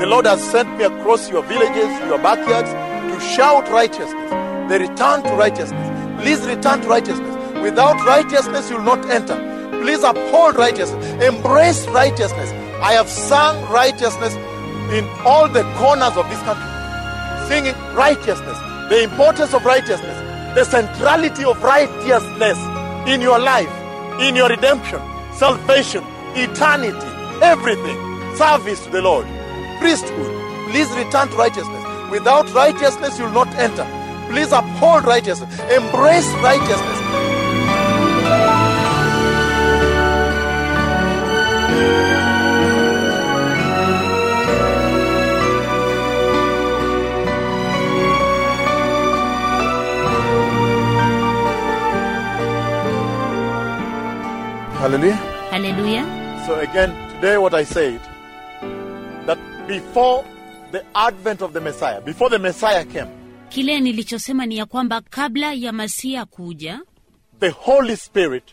The Lord has sent me across your villages, your backyards, to shout righteousness, the return to righteousness. Please return to righteousness. Without righteousness, you will not enter. Please uphold righteousness. Embrace righteousness. I have sung righteousness in all the corners of this country. Singing righteousness, the importance of righteousness, the centrality of righteousness in your life, in your redemption, salvation, eternity, everything, service to the Lord, priesthood. Please return to righteousness. Without righteousness, you will not enter. Please uphold righteousness. Embrace righteousness. Hallelujah. haleluya So again, today what I said that before the advent of the Messiah, before the Messiah came, kile nilichosema ni ya kwamba kabla ya masia kuja the Holy Spirit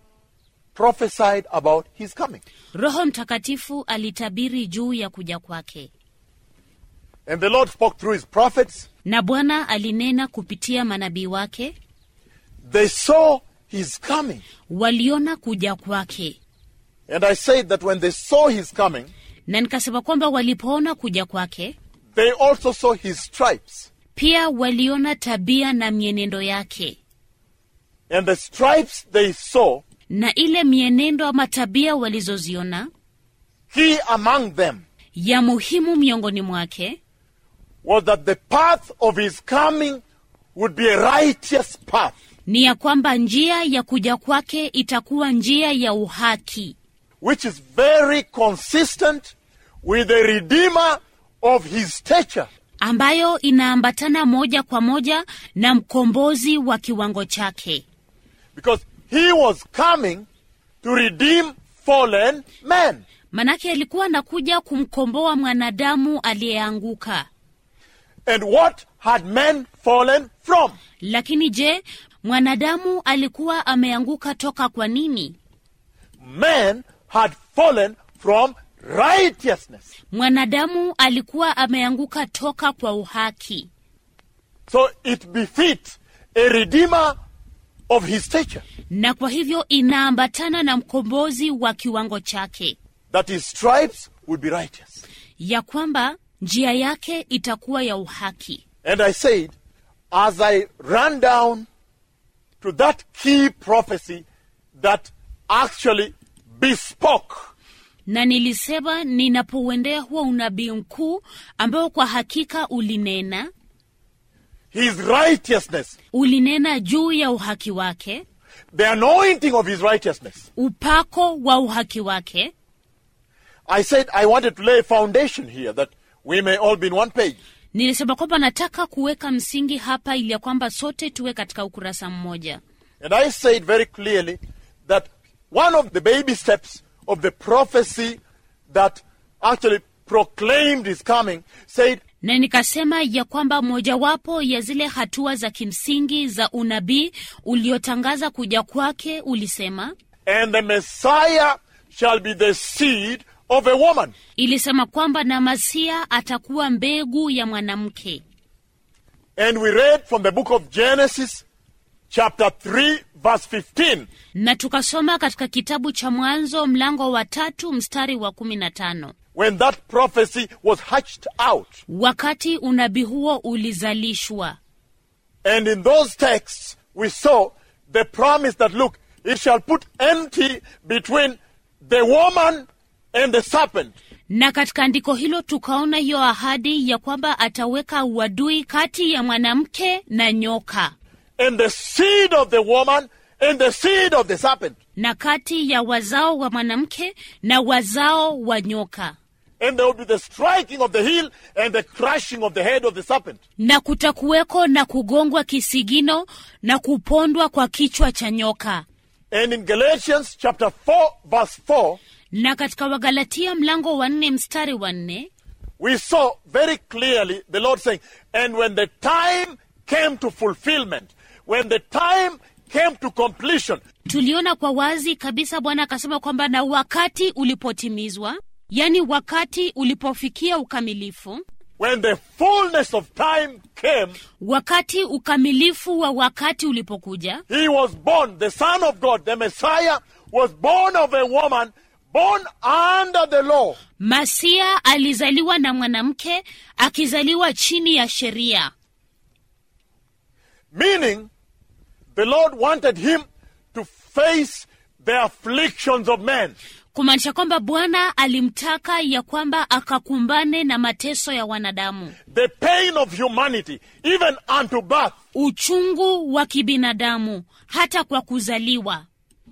prophesied about his coming. roho mtakatifu alitabiri juu ya kuja kwake And the Lord spoke through his prophets. na bwana alinena kupitia manabii wake They saw his coming. waliona kuja kwake And I said that when they saw his coming, na nikasema kwamba walipoona kuja kwake they also saw his stripes. pia waliona tabia na mienendo yake And the stripes they saw, na ile mienendo ama tabia walizoziona key among them ya muhimu miongoni mwake was that the path of his coming would be a righteous path. ni ya kwamba njia ya kuja kwake itakuwa njia ya uhaki which is very consistent with the Redeemer of his stature. ambayo inaambatana moja kwa moja na mkombozi wa kiwango chake Because he was coming to redeem fallen men. manake alikuwa anakuja kumkomboa mwanadamu aliyeanguka And what had men fallen from? lakini je mwanadamu alikuwa ameanguka toka kwa nini Men had fallen from righteousness. mwanadamu alikuwa ameanguka toka kwa uhaki So it befits a Redeemer of his stature na kwa hivyo inaambatana na mkombozi wa kiwango chake that his stripes would be righteous. ya kwamba njia yake itakuwa ya uhaki And I said, as I ran down to that key prophecy that actually bespoke na nilisema ninapouendea huo unabii mkuu ambao kwa hakika ulinena his righteousness, ulinena juu ya uhaki wake the anointing of his righteousness, upako wa uhaki wake I said I wanted to lay a foundation here that we may all be in one page. nilisema kwamba nataka kuweka msingi hapa ili ya kwamba sote tuwe katika ukurasa mmoja And I said very clearly that one of the baby steps of the prophecy that actually proclaimed his coming said, na nikasema ya kwamba mojawapo ya zile hatua za kimsingi za unabii uliotangaza kuja kwake ulisema And the Messiah shall be the seed of a woman. ilisema kwamba na masia atakuwa mbegu ya mwanamke And we read from the book of Genesis, chapter 3, verse 15. na tukasoma katika kitabu cha mwanzo mlango wa tatu mstari wa kumi na tano when that prophecy was hatched out. wakati unabii huo ulizalishwa And in those texts, we saw the promise that, look, it shall put enmity between the woman and the serpent. na katika andiko hilo tukaona hiyo ahadi ya kwamba ataweka uadui kati ya mwanamke na nyoka And the seed of the woman and the seed of the serpent. na kati ya wazao wa mwanamke na wazao wa nyoka And there will be the striking of the heel and the crushing of the head of the serpent. na kutakuweko na kugongwa kisigino na kupondwa kwa kichwa cha nyoka And in Galatians chapter 4, verse 4, na katika wagalatia mlango wa nne mstari wa nne we saw very clearly the Lord saying, And when the time came to fulfillment, when the time came to completion, tuliona kwa wazi kabisa bwana akasema kwamba na wakati ulipotimizwa yaani wakati ulipofikia ukamilifu when the fullness of time came, wakati ukamilifu wa wakati ulipokuja he was born. The Son of God, the Messiah, was born of a woman, born under the law. masia alizaliwa na mwanamke akizaliwa chini ya sheria Meaning, the Lord wanted him to face the afflictions of men. kumaanisha kwamba bwana alimtaka ya kwamba akakumbane na mateso ya wanadamu the pain of humanity, even unto birth. uchungu wa kibinadamu hata kwa kuzaliwa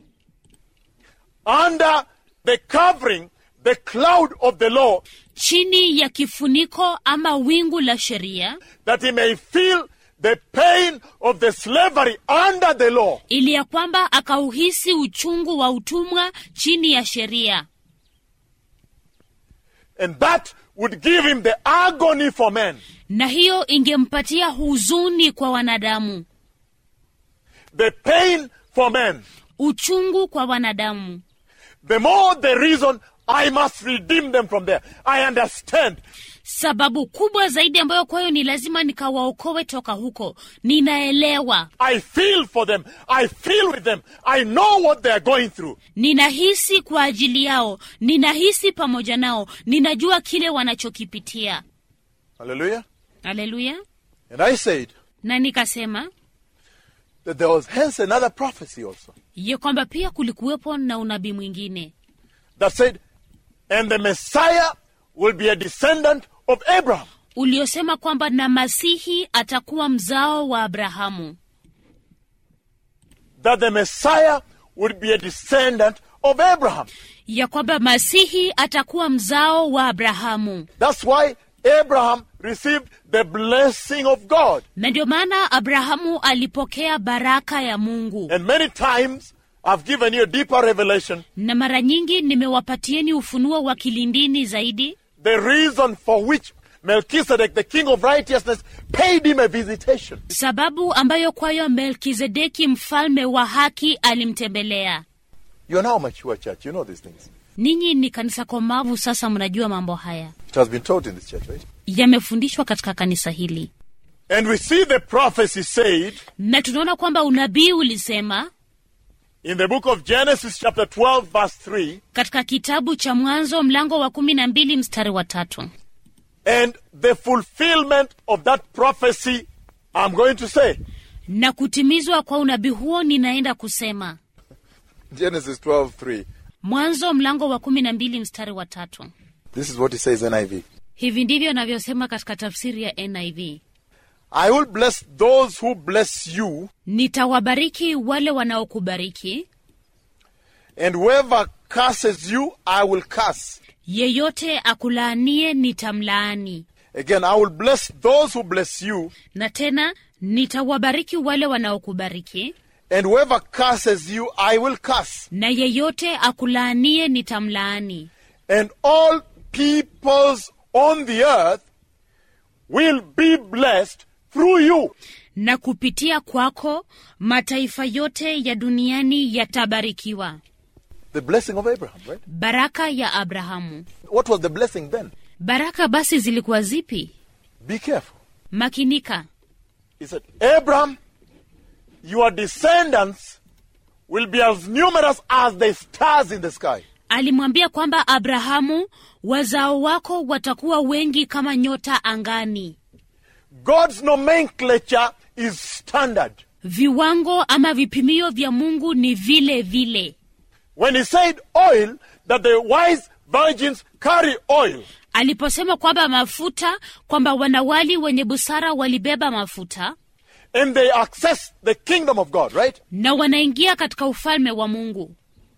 under the covering, the cloud of the law, chini ya kifuniko ama wingu la sheria that he may feel the pain of the slavery under the law, ili ya kwamba akauhisi uchungu wa utumwa chini ya sheria and that would give him the agony for men. na hiyo ingempatia huzuni kwa wanadamu The pain for men. uchungu kwa wanadamu The more the reason I must redeem them from there. I understand. sababu kubwa zaidi ambayo kwayo ni lazima nikawaokoe toka huko ninaelewa I feel for them. I feel with them. I know what they are going through. ninahisi kwa ajili yao ninahisi pamoja nao ninajua kile wanachokipitia Hallelujah. haleluya And I said na nikasema that there was hence another prophecy also ya kwamba pia kulikuwepo na unabii mwingine that said, and the Messiah will be a descendant of Abraham. uliosema kwamba na masihi atakuwa mzao wa abrahamu that the Messiah would be a descendant of Abraham. ya kwamba masihi atakuwa mzao wa abrahamu That's why Abraham received the blessing of God. na ndio maana abrahamu alipokea baraka ya mungu And many times I've given you a deeper revelation. na mara nyingi nimewapatieni ufunuo wa kilindini zaidi The reason for which Melchizedek, the king of righteousness, paid him a visitation. sababu ambayo kwayo melkizedeki mfalme wa haki alimtembelea You're now a mature church. You know these things. ninyi ni kanisa komavu sasa mnajua mambo haya It has been taught in this church, right? yamefundishwa katika kanisa hili And we see the prophecy said na tunaona kwamba unabii ulisema in the book of Genesis, chapter 12, verse 3 katika kitabu cha mwanzo mlango wa kumi na mbili mstari wa tatu and the fulfillment of that prophecy, I'm going to say. na kutimizwa kwa unabii huo ninaenda kusema Genesis 12, 3. mwanzo mlango wa kumi na mbili mstari wa tatu This is what it says NIV. hivi ndivyo navyosema katika tafsiri ya niv I will bless those who bless you, nitawabariki wale wanaokubariki and whoever curses you, I will curse. yeyote akulaanie nitamlaani Again, I will bless those who bless you, na tena nitawabariki wale wanaokubariki and whoever curses you, I will curse. na yeyote akulaanie nitamlaani And all peoples on the earth will be blessed through you. na kupitia kwako mataifa yote ya duniani yatabarikiwa The blessing of Abraham, right? baraka ya abrahamu What was the blessing then? baraka basi zilikuwa zipi Be careful. makinika He said, Abraham, your descendants will be as numerous as the stars in the sky. alimwambia kwamba abrahamu wazao wako watakuwa wengi kama nyota angani God's nomenclature is standard. viwango ama vipimio vya mungu ni vile vile When he said oil, that the wise virgins carry oil, aliposema kwamba mafuta kwamba wanawali wenye busara walibeba mafuta and they access the kingdom of God, right? na wanaingia katika ufalme wa mungu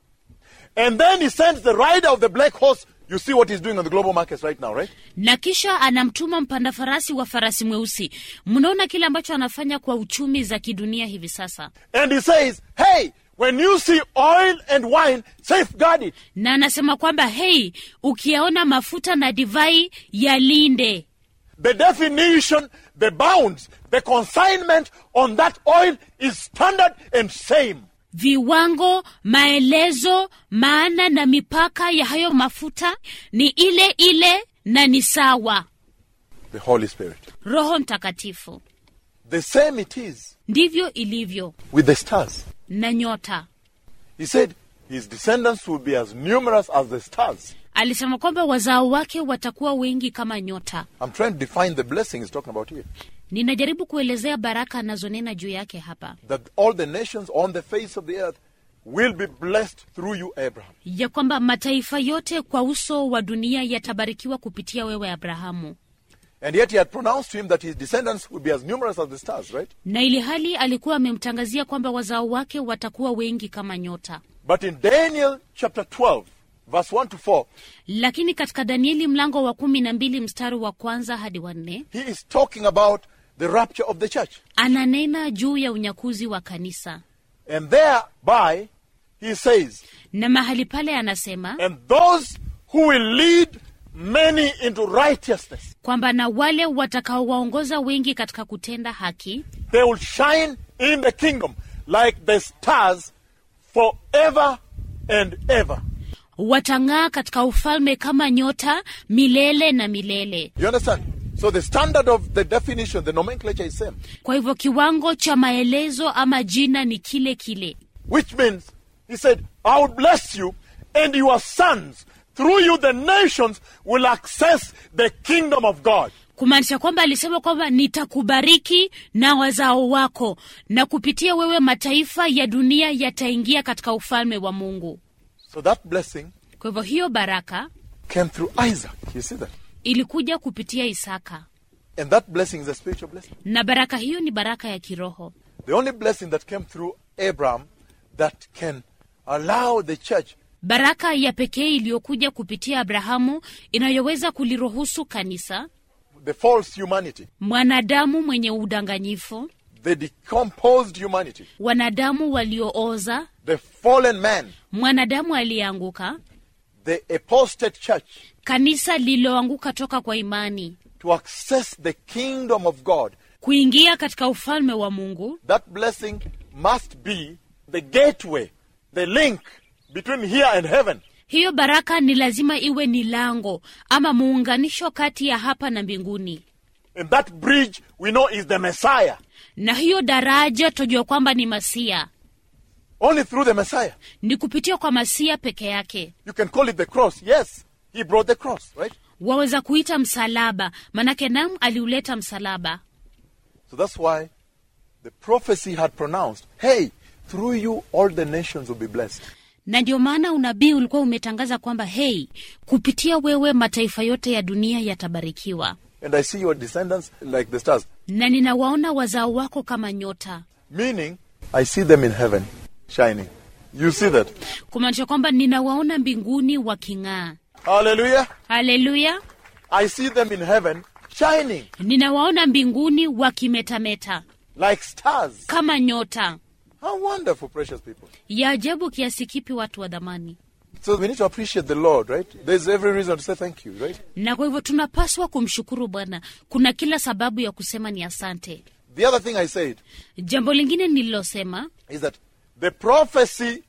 And then he sends the rider of the black horse. You see what he's doing on the global markets right now, right? na kisha anamtuma mpanda farasi wa farasi mweusi mnaona kile ambacho anafanya kwa uchumi za kidunia hivi sasa And he says, hey, when you see oil and wine, safeguard it. na anasema kwamba hei ukiyaona mafuta na divai yalinde The definition, the bounds, the consignment on that oil is standard and same. viwango maelezo maana na mipaka ya hayo mafuta ni ile ile na ni sawa The Holy Spirit. roho mtakatifu The same it is ndivyo ilivyo with the stars. na nyota He said his descendants will be as numerous as the stars. alisema kwamba wazao wake watakuwa wengi kama nyota I'm trying to define the blessing he's talking about here. ninajaribu kuelezea baraka anazonena juu yake hapa That all the nations on the face of the earth will be blessed through you, Abraham. ya kwamba mataifa yote kwa uso wa dunia yatabarikiwa kupitia wewe abrahamu And yet he had pronounced to him that his descendants will be as numerous as the stars, right? na ili hali alikuwa amemtangazia kwamba wazao wake watakuwa wengi kama nyota But in Daniel chapter 12, verse 1 to 4, lakini katika danieli mlango wa kumi na mbili mstari wa kwanza hadi wa nne he is talking about the rapture of the church. ananena juu ya unyakuzi wa kanisa And thereby he says, na mahali pale anasema and those who will lead many into righteousness, kwamba na wale watakaowaongoza wengi katika kutenda haki they will shine in the kingdom like the stars forever and ever. watang'aa katika ufalme kama nyota milele na milele You understand? So the standard of the definition, the nomenclature is same. kwa hivyo kiwango cha maelezo ama jina ni kile kile Which means, he said, I will bless you and your sons. Through you, the nations will access the kingdom of God. kumaanisha kwamba alisema kwamba nitakubariki na wazao wako na kupitia wewe mataifa ya dunia yataingia katika ufalme wa mungu So that blessing kwa hivyo hiyo baraka came through Isaac. You see that? ilikuja kupitia isaka And that blessing is a spiritual blessing. na baraka hiyo ni baraka ya kiroho The only blessing that came through Abraham that can allow the church baraka ya pekee iliyokuja kupitia abrahamu inayoweza kuliruhusu kanisa the false humanity, mwanadamu mwenye udanganyifu the decomposed humanity, wanadamu waliooza the fallen man, mwanadamu aliyeanguka the apostate church kanisa lililoanguka toka kwa imani to access the kingdom of God. kuingia katika ufalme wa mungu That blessing must be the gateway, the link between here and heaven. hiyo baraka ni lazima iwe ni lango ama muunganisho kati ya hapa na mbinguni And that bridge we know is the Messiah. na hiyo daraja tojua kwamba ni masia Only through the Messiah. ni kupitia kwa masia peke yake You can call it the cross. Yes, he brought the cross, right? waweza kuita msalaba manake nam aliuleta msalaba So that's why the prophecy had pronounced, hey, through you all the nations will be blessed. na ndio maana unabii ulikuwa umetangaza kwamba hei kupitia wewe mataifa yote ya dunia yatabarikiwa And I see your descendants like the stars. na ninawaona wazao wako kama nyota Meaning, I see them in heaven shining. You see that? kumaanisha kwamba ninawaona mbinguni waking'aa Hallelujah. haleluya I see them in heaven shining ninawaona mbinguni wakimetameta like stars. kama nyota How wonderful, precious people. ya ajabu kiasi kipi watu wa dhamani So we need to appreciate the Lord, right? There's every reason to say thank you, right? na kwa hivyo tunapaswa kumshukuru bwana kuna kila sababu ya kusema ni asante The other thing I said jambo lingine nililosema is that the prophecy,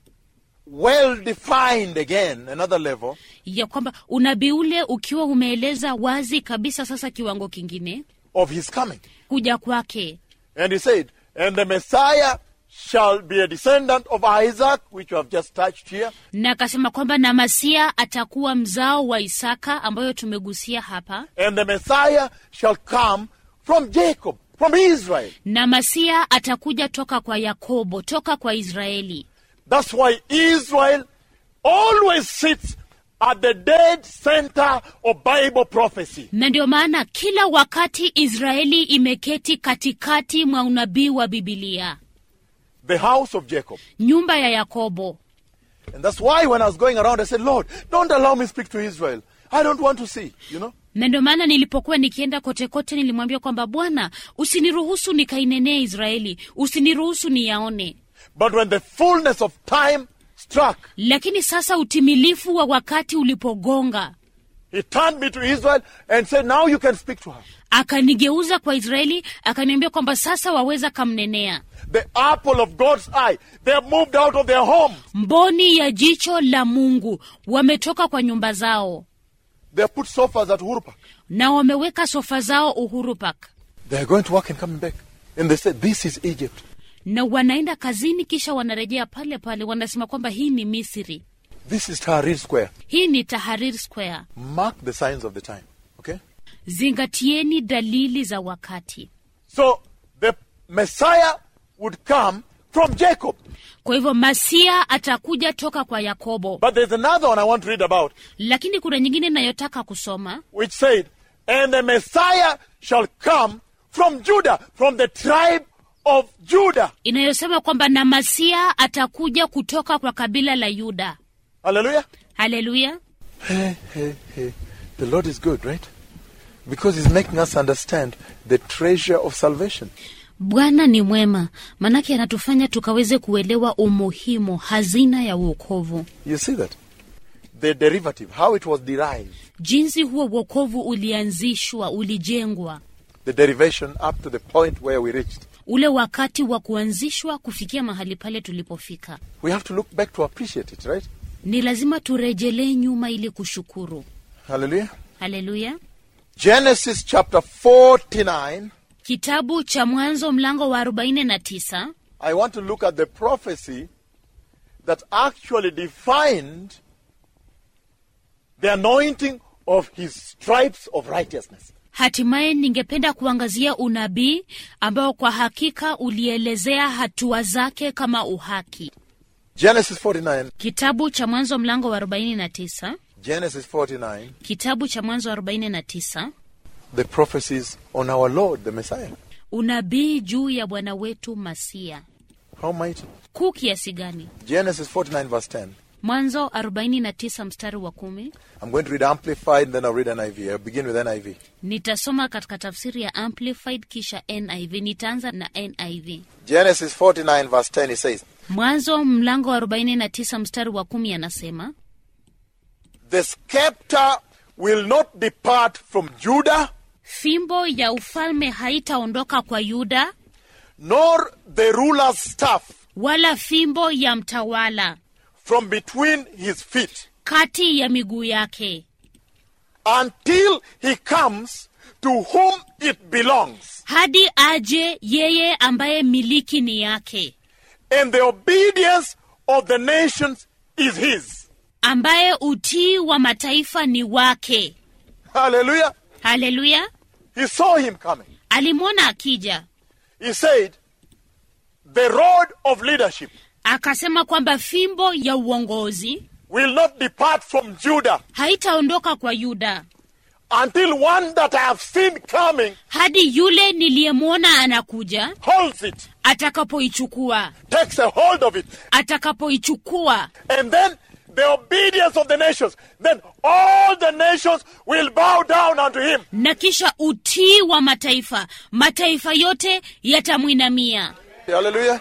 well defined again, another level, ya kwamba unabii ule ukiwa umeeleza wazi kabisa sasa kiwango kingine of his coming. kuja kwake And he said, And the Messiah shall be a descendant of Isaac, which you have just touched here, na akasema kwamba na masia atakuwa mzao wa isaka ambayo tumegusia hapa and the Messiah shall come from Jacob, from Israel. na masia atakuja toka kwa yakobo toka kwa israeli That's why Israel always sits at the dead center of Bible prophecy. na ndio maana kila wakati israeli imeketi katikati mwa unabii wa bibilia The house of Jacob. nyumba ya yakobo And that's why when I was going around, I said, Lord, don't allow me speak to Israel. I don't want to see, you know. na ndio maana nilipokuwa nikienda kote kote nilimwambia kwamba bwana usiniruhusu nikainenee israeli usiniruhusu niyaone But when the fullness of time struck, lakini sasa utimilifu wa wakati ulipogonga He turned me to Israel and said, Now you can speak to her. akanigeuza kwa israeli akaniambia kwamba sasa waweza kamnenea The apple of God's eye. They have moved out of their home. mboni ya jicho la mungu wametoka kwa nyumba zao They have put sofas at Hurupa. na wameweka sofa zao uhuru park They are going to work and coming back. And they said, This is Egypt. na wanaenda kazini kisha wanarejea pale pale wanasema kwamba hii ni misri This is Tahrir Square. hii ni taharir square Mark the signs of the time. Okay? zingatieni dalili za wakati So the Messiah would come from Jacob. kwa hivyo masia atakuja toka kwa yakobo But there's another one I want to read about, lakini kuna nyingine inayotaka kusoma which said, And the Messiah shall come from Judah, from the tribe of Judah. inayosema kwamba na masia atakuja kutoka kwa kabila la yuda Hallelujah. haleluya Hey, hey, hey. The Lord is good, right? Because He's making us understand the treasure of salvation. bwana ni mwema manake anatufanya tukaweze kuelewa umuhimu hazina ya uokovu You see that? The derivative, how it was derived, jinsi huo uokovu ulianzishwa ulijengwa the derivation up to the point where we reached. ule wakati wa kuanzishwa kufikia mahali pale tulipofika We have to look back to appreciate it, right? ni lazima turejelee nyuma ili kushukuru Hallelujah. haleluya Genesis chapter 49. kitabu cha mwanzo mlango wa 49 I want to look at the prophecy that actually defined the anointing of his stripes of righteousness. hatimaye ningependa kuangazia unabii ambao kwa hakika ulielezea hatua zake kama uhaki Genesis 49. kitabu cha mwanzo mlango wa 49 Genesis 49. kitabu cha mwanzo wa 49 The prophecies on our Lord, the Messiah. unabii juu ya bwana wetu masia How mighty. kuu kiasi gani Genesis 49, verse 10. mwanzo 49 mstari wa kumi I'm going to read Amplified, then I'll read NIV. I'll begin with NIV. nitasoma katika tafsiri ya amplified kisha niv nitaanza na niv Genesis 49, verse 10, it says, mwanzo mlango wa 49 mstari wa kumi anasema The scepter will not depart from Judah, fimbo ya ufalme haitaondoka kwa yuda nor the ruler's staff wala fimbo ya mtawala from between his feet, kati ya miguu yake until he comes to whom it belongs. hadi aje yeye ambaye miliki ni yake And the obedience of the nations is his. ambaye utii wa mataifa ni wake Hallelujah. haleluya He saw him coming. alimwona akija He said, The rod of leadership akasema kwamba fimbo ya uongozi will not depart from Judah haitaondoka kwa yuda until one that I have seen coming hadi yule niliyemwona anakuja holds it, atakapoichukua takes a hold of it, atakapoichukua and then the obedience of the nations, then all the nations will bow down unto him. na kisha utii wa mataifa mataifa yote yatamwinamia Hallelujah.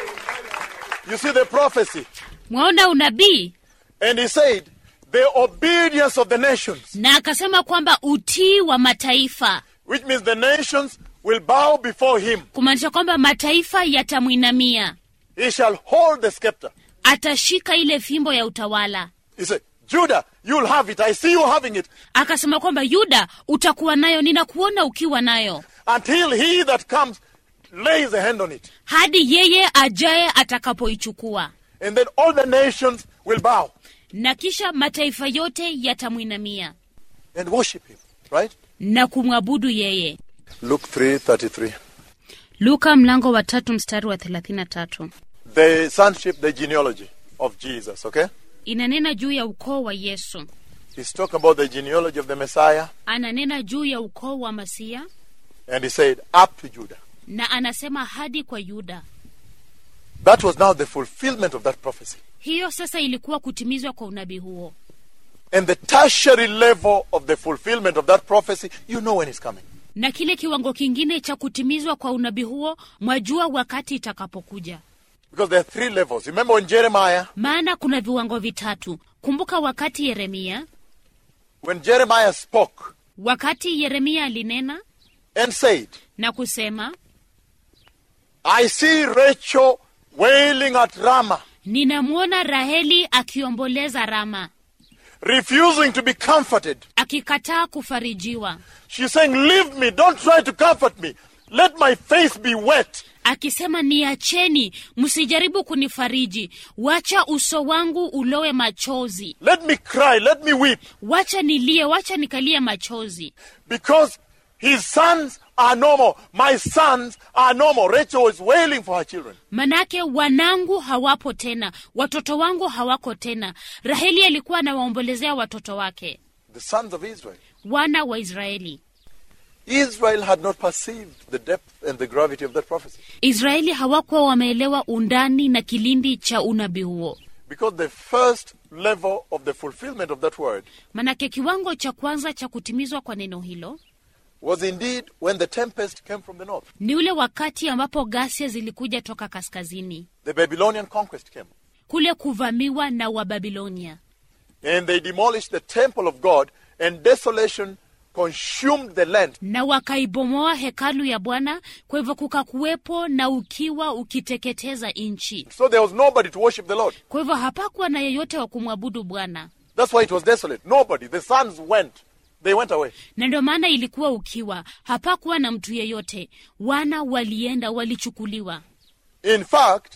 You see the prophecy. mwaona unabii And he said, The obedience of the nations, na akasema kwamba utii wa mataifa which means the nations will bow before him. kumaanisha kwamba mataifa yatamwinamia He shall hold the scepter. atashika ile fimbo ya utawala He said, Judah, you'll have it. I see you having it. akasema kwamba yuda utakuwa nayo ninakuona ukiwa nayo Until he that comes lays a hand on it. hadi yeye ajaye atakapoichukua And then all the nations will bow na kisha mataifa yote yatamwinamia and worship him. Right? na kumwabudu yeye Luke 3:33. luka mlango wa tatu mstari wa 33 The sonship, the genealogy of Jesus, okay? inanena juu ya ukoo wa yesu He's talking about the genealogy of the Messiah. ananena juu ya ukoo wa masia And he said, up to Judah. na anasema hadi kwa yuda That was now the fulfillment of that prophecy. hiyo sasa ilikuwa kutimizwa kwa unabii huo And the tertiary level of the fulfillment of that prophecy, you know when it's coming. na kile kiwango kingine cha kutimizwa kwa unabii huo mwajua wakati itakapokuja Because there are three levels. Remember when Jeremiah, maana kuna viwango vitatu kumbuka wakati yeremia when Jeremiah spoke wakati yeremia alinena and said, na kusema I see Rachel wailing at Ramah, ninamwona raheli akiomboleza rama refusing to be comforted. akikataa kufarijiwa She's saying, Leave me, don't try to comfort me. Let my face be wet. akisema niacheni msijaribu kunifariji wacha uso wangu ulowe machozi Let me cry, let me weep. wacha nilie wacha nikalie machozi Because his sons are no more. My sons are no more. Rachel is wailing for her children. manake wanangu hawapo tena watoto wangu hawako tena raheli alikuwa anawaombolezea watoto wake The sons of Israel. wana wa israeli Israel had not perceived the depth and the gravity of that prophecy. israeli hawakuwa wameelewa undani na kilindi cha unabii huo Because the first level of the fulfillment of that word manake kiwango cha kwanza cha kutimizwa kwa neno hilo was indeed when the tempest came from the north. ni ule wakati ambapo ghasia zilikuja toka kaskazini The Babylonian conquest came. kule kuvamiwa na wababilonia And they demolished the temple of God, and desolation consumed the land. na wakaibomoa hekalu ya bwana kwa hivyo kukakuwepo na ukiwa ukiteketeza nchi So there was nobody to worship the Lord. kwa hivyo hapakuwa na yeyote wa kumwabudu bwana That's why it was desolate. Nobody. The sons went. They went away. na ndio maana ilikuwa ukiwa hapakuwa na mtu yeyote wana walienda walichukuliwa In fact,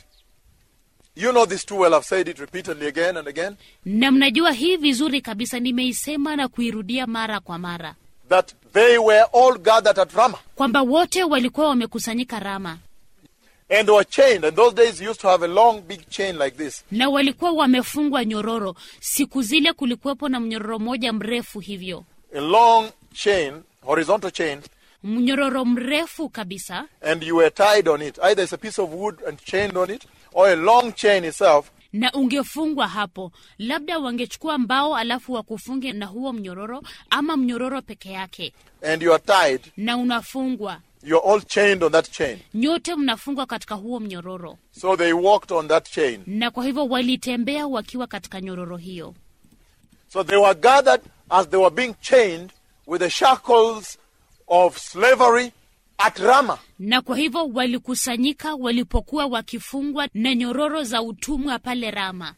you know this too well. I've said it repeatedly again and again. na mnajua hii vizuri kabisa nimeisema na kuirudia mara kwa mara That they were all gathered at Ramah. kwamba wote walikuwa wamekusanyika rama And they were chained. And those days you used to have a long, big chain like this. na walikuwa wamefungwa nyororo siku zile kulikuwepo na mnyororo moja mrefu hivyo A long chain, horizontal chain, mnyororo mrefu kabisa and you were tied on it. Either it's a piece of wood and chained on it, or a long chain itself. na ungefungwa hapo labda wangechukua mbao alafu wakufunge na huo mnyororo ama mnyororo peke yake And you are tied. na unafungwa You're all chained on that chain. nyote mnafungwa katika huo mnyororo So they walked on that chain. na kwa hivyo walitembea wakiwa katika nyororo hiyo So they were gathered as they were being chained with the shackles of slavery at Ramah. na kwa hivyo walikusanyika walipokuwa wakifungwa na nyororo za utumwa pale rama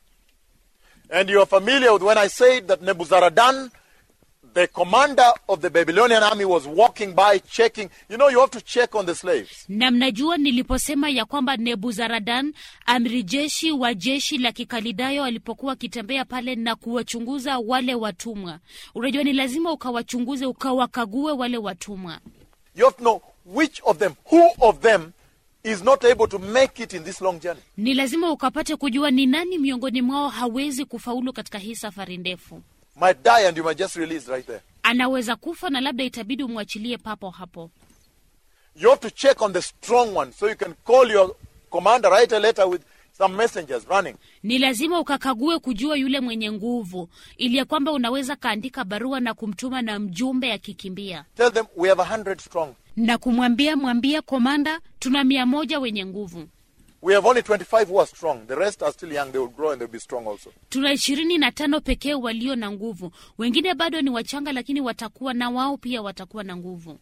And you are familiar with when I said that Nebuzaradan, the commander of the Babylonian army, was walking by checking. You know, you have to check on the slaves. na mnajua niliposema ya kwamba nebuzaradan amri jeshi wa jeshi la kikalidayo alipokuwa akitembea pale na kuwachunguza wale watumwa unajua ni lazima ukawachunguze ukawakague wale watumwa You have to know which of them, who of them is not able to make it in this long journey. ni lazima ukapate kujua ni nani miongoni mwao hawezi kufaulu katika hii safari ndefu Might die and you might just release right there. anaweza kufa na labda itabidi umwachilie papo hapo You have to check on the strong one so you can call your commander, write a letter with some messengers running. ni lazima ukakague kujua yule mwenye nguvu ili ya kwamba unaweza kaandika barua na kumtuma na mjumbe akikimbia Tell them we have a hundred strong. na kumwambia mwambie komanda tuna mia moja wenye nguvu We have only 25 who are strong. The rest are still young. They will grow and they'll be strong also. tuna ishirini na tano pekee walio na nguvu wengine bado ni wachanga lakini watakuwa na wao pia watakuwa na nguvu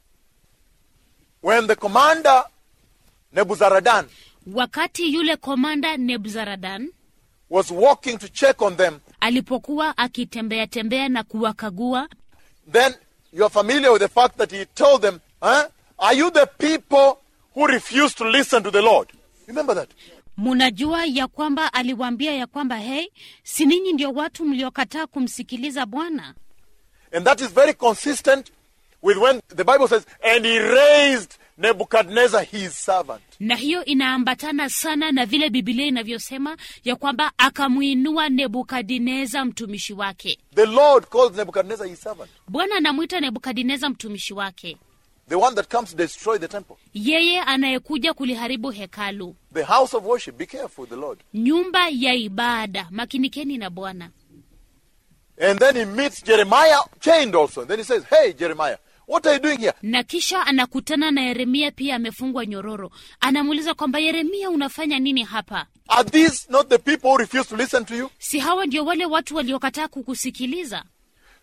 When the commander, Nebuzaradan, wakati yule komanda nebuzaradan was walking to check on them, alipokuwa akitembea tembea na kuwakagua then you're familiar with the fact that he told them, huh? Are you the people who refuse to listen to the Lord? Remember that? munajua ya kwamba aliwaambia ya kwamba hei si ninyi ndio watu mliokataa kumsikiliza bwana And that is very consistent with when the Bible says, and he raised Nebuchadnezzar his servant. na hiyo inaambatana sana na vile bibilia inavyosema ya kwamba akamwinua nebukadineza mtumishi wake The Lord calls Nebuchadnezzar his servant. bwana anamwita nebukadineza mtumishi wake The one that comes to destroy the temple. yeye anayekuja kuliharibu hekalu The house of worship. Be careful with the Lord. nyumba ya ibada makinikeni na bwana And then he meets Jeremiah chained also. And then he says, Hey, Jeremiah, what are you doing here? na kisha anakutana na yeremia pia amefungwa nyororo anamuuliza kwamba yeremia unafanya nini hapa Are these not the people who refuse to listen to you? si hawa ndio wale watu waliokataa kukusikiliza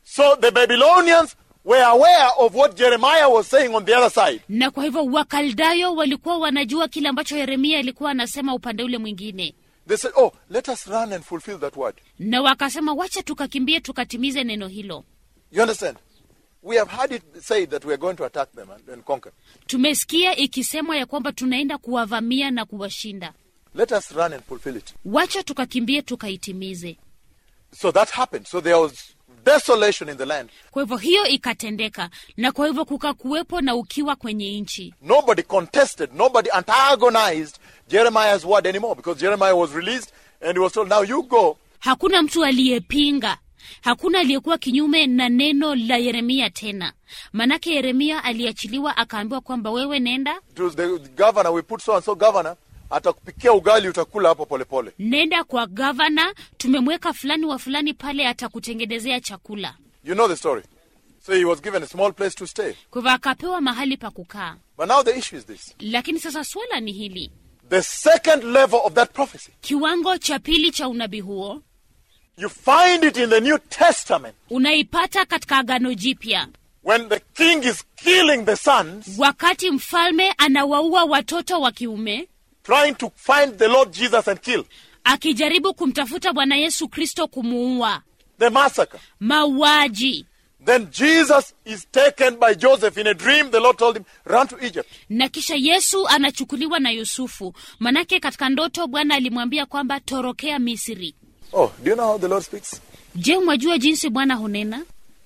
So the Babylonians were aware of what Jeremiah was saying on the other side. na kwa hivyo wakaldayo walikuwa wanajua kile ambacho yeremia alikuwa anasema upande ule mwingine They said, Oh, let us run and fulfill that word. na wakasema wacha tukakimbie tukatimize neno hilo You understand? We have heard it said that we are going to attack them and, and conquer. tumesikia ikisemwa ya kwamba tunaenda kuwavamia na kuwashinda Let us run and fulfill it. wacha tukakimbie tukaitimize So that happened. So there was desolation in the land. kwa hivyo hiyo ikatendeka na kwa hivyo kukakuwepo na ukiwa kwenye nchi Nobody contested, nobody antagonized Jeremiah's word anymore because Jeremiah was released and he was told, Now you go. hakuna mtu aliyepinga hakuna aliyekuwa kinyume na neno la yeremia tena manake yeremia aliachiliwa akaambiwa kwamba wewe nenda It was the governor, we put so and so governor, atakupikia ugali utakula hapo polepole. nenda kwa gavana tumemweka fulani wa fulani pale atakutengenezea chakula You know the story. So he was given a small place to stay. kwa hivyo akapewa mahali pa kukaa But now the issue is this. lakini sasa swala ni hili The second level of that prophecy, kiwango cha pili cha unabii huo you find it in the New Testament unaipata katika agano jipya when the king is killing the sons, wakati mfalme anawaua watoto wa kiume trying to find the Lord Jesus and kill. akijaribu kumtafuta bwana yesu kristo kumuua The massacre. mauaji Then Jesus is taken by Joseph in a dream. The Lord told him, Run to Egypt. na kisha yesu anachukuliwa na yusufu manake katika ndoto bwana alimwambia kwamba torokea misri Oh, do you know how the Lord speaks? je mwajua jinsi bwana hunena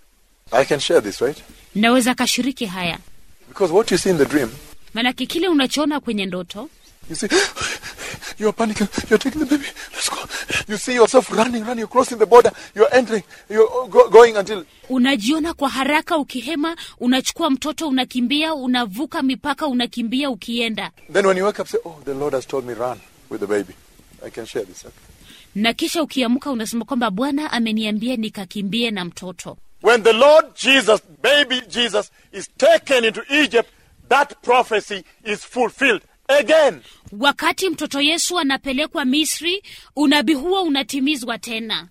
I can share this, right? naweza kashiriki haya Because what you see in the dream, manake kile unachoona kwenye ndoto you see, you're panicking, you're taking the baby, let's go. You see yourself running, running, you're crossing the border, you're entering, you're go- going until unajiona kwa haraka ukihema unachukua mtoto unakimbia unavuka mipaka unakimbia ukienda Then when you wake up, say, Oh, the Lord has told me run with the baby. I can share this. Okay? na kisha ukiamka unasema kwamba bwana ameniambia nikakimbie na mtoto When the Lord Jesus, baby Jesus, is taken into Egypt, that prophecy is fulfilled again. wakati mtoto yesu anapelekwa misri unabii huo unatimizwa tena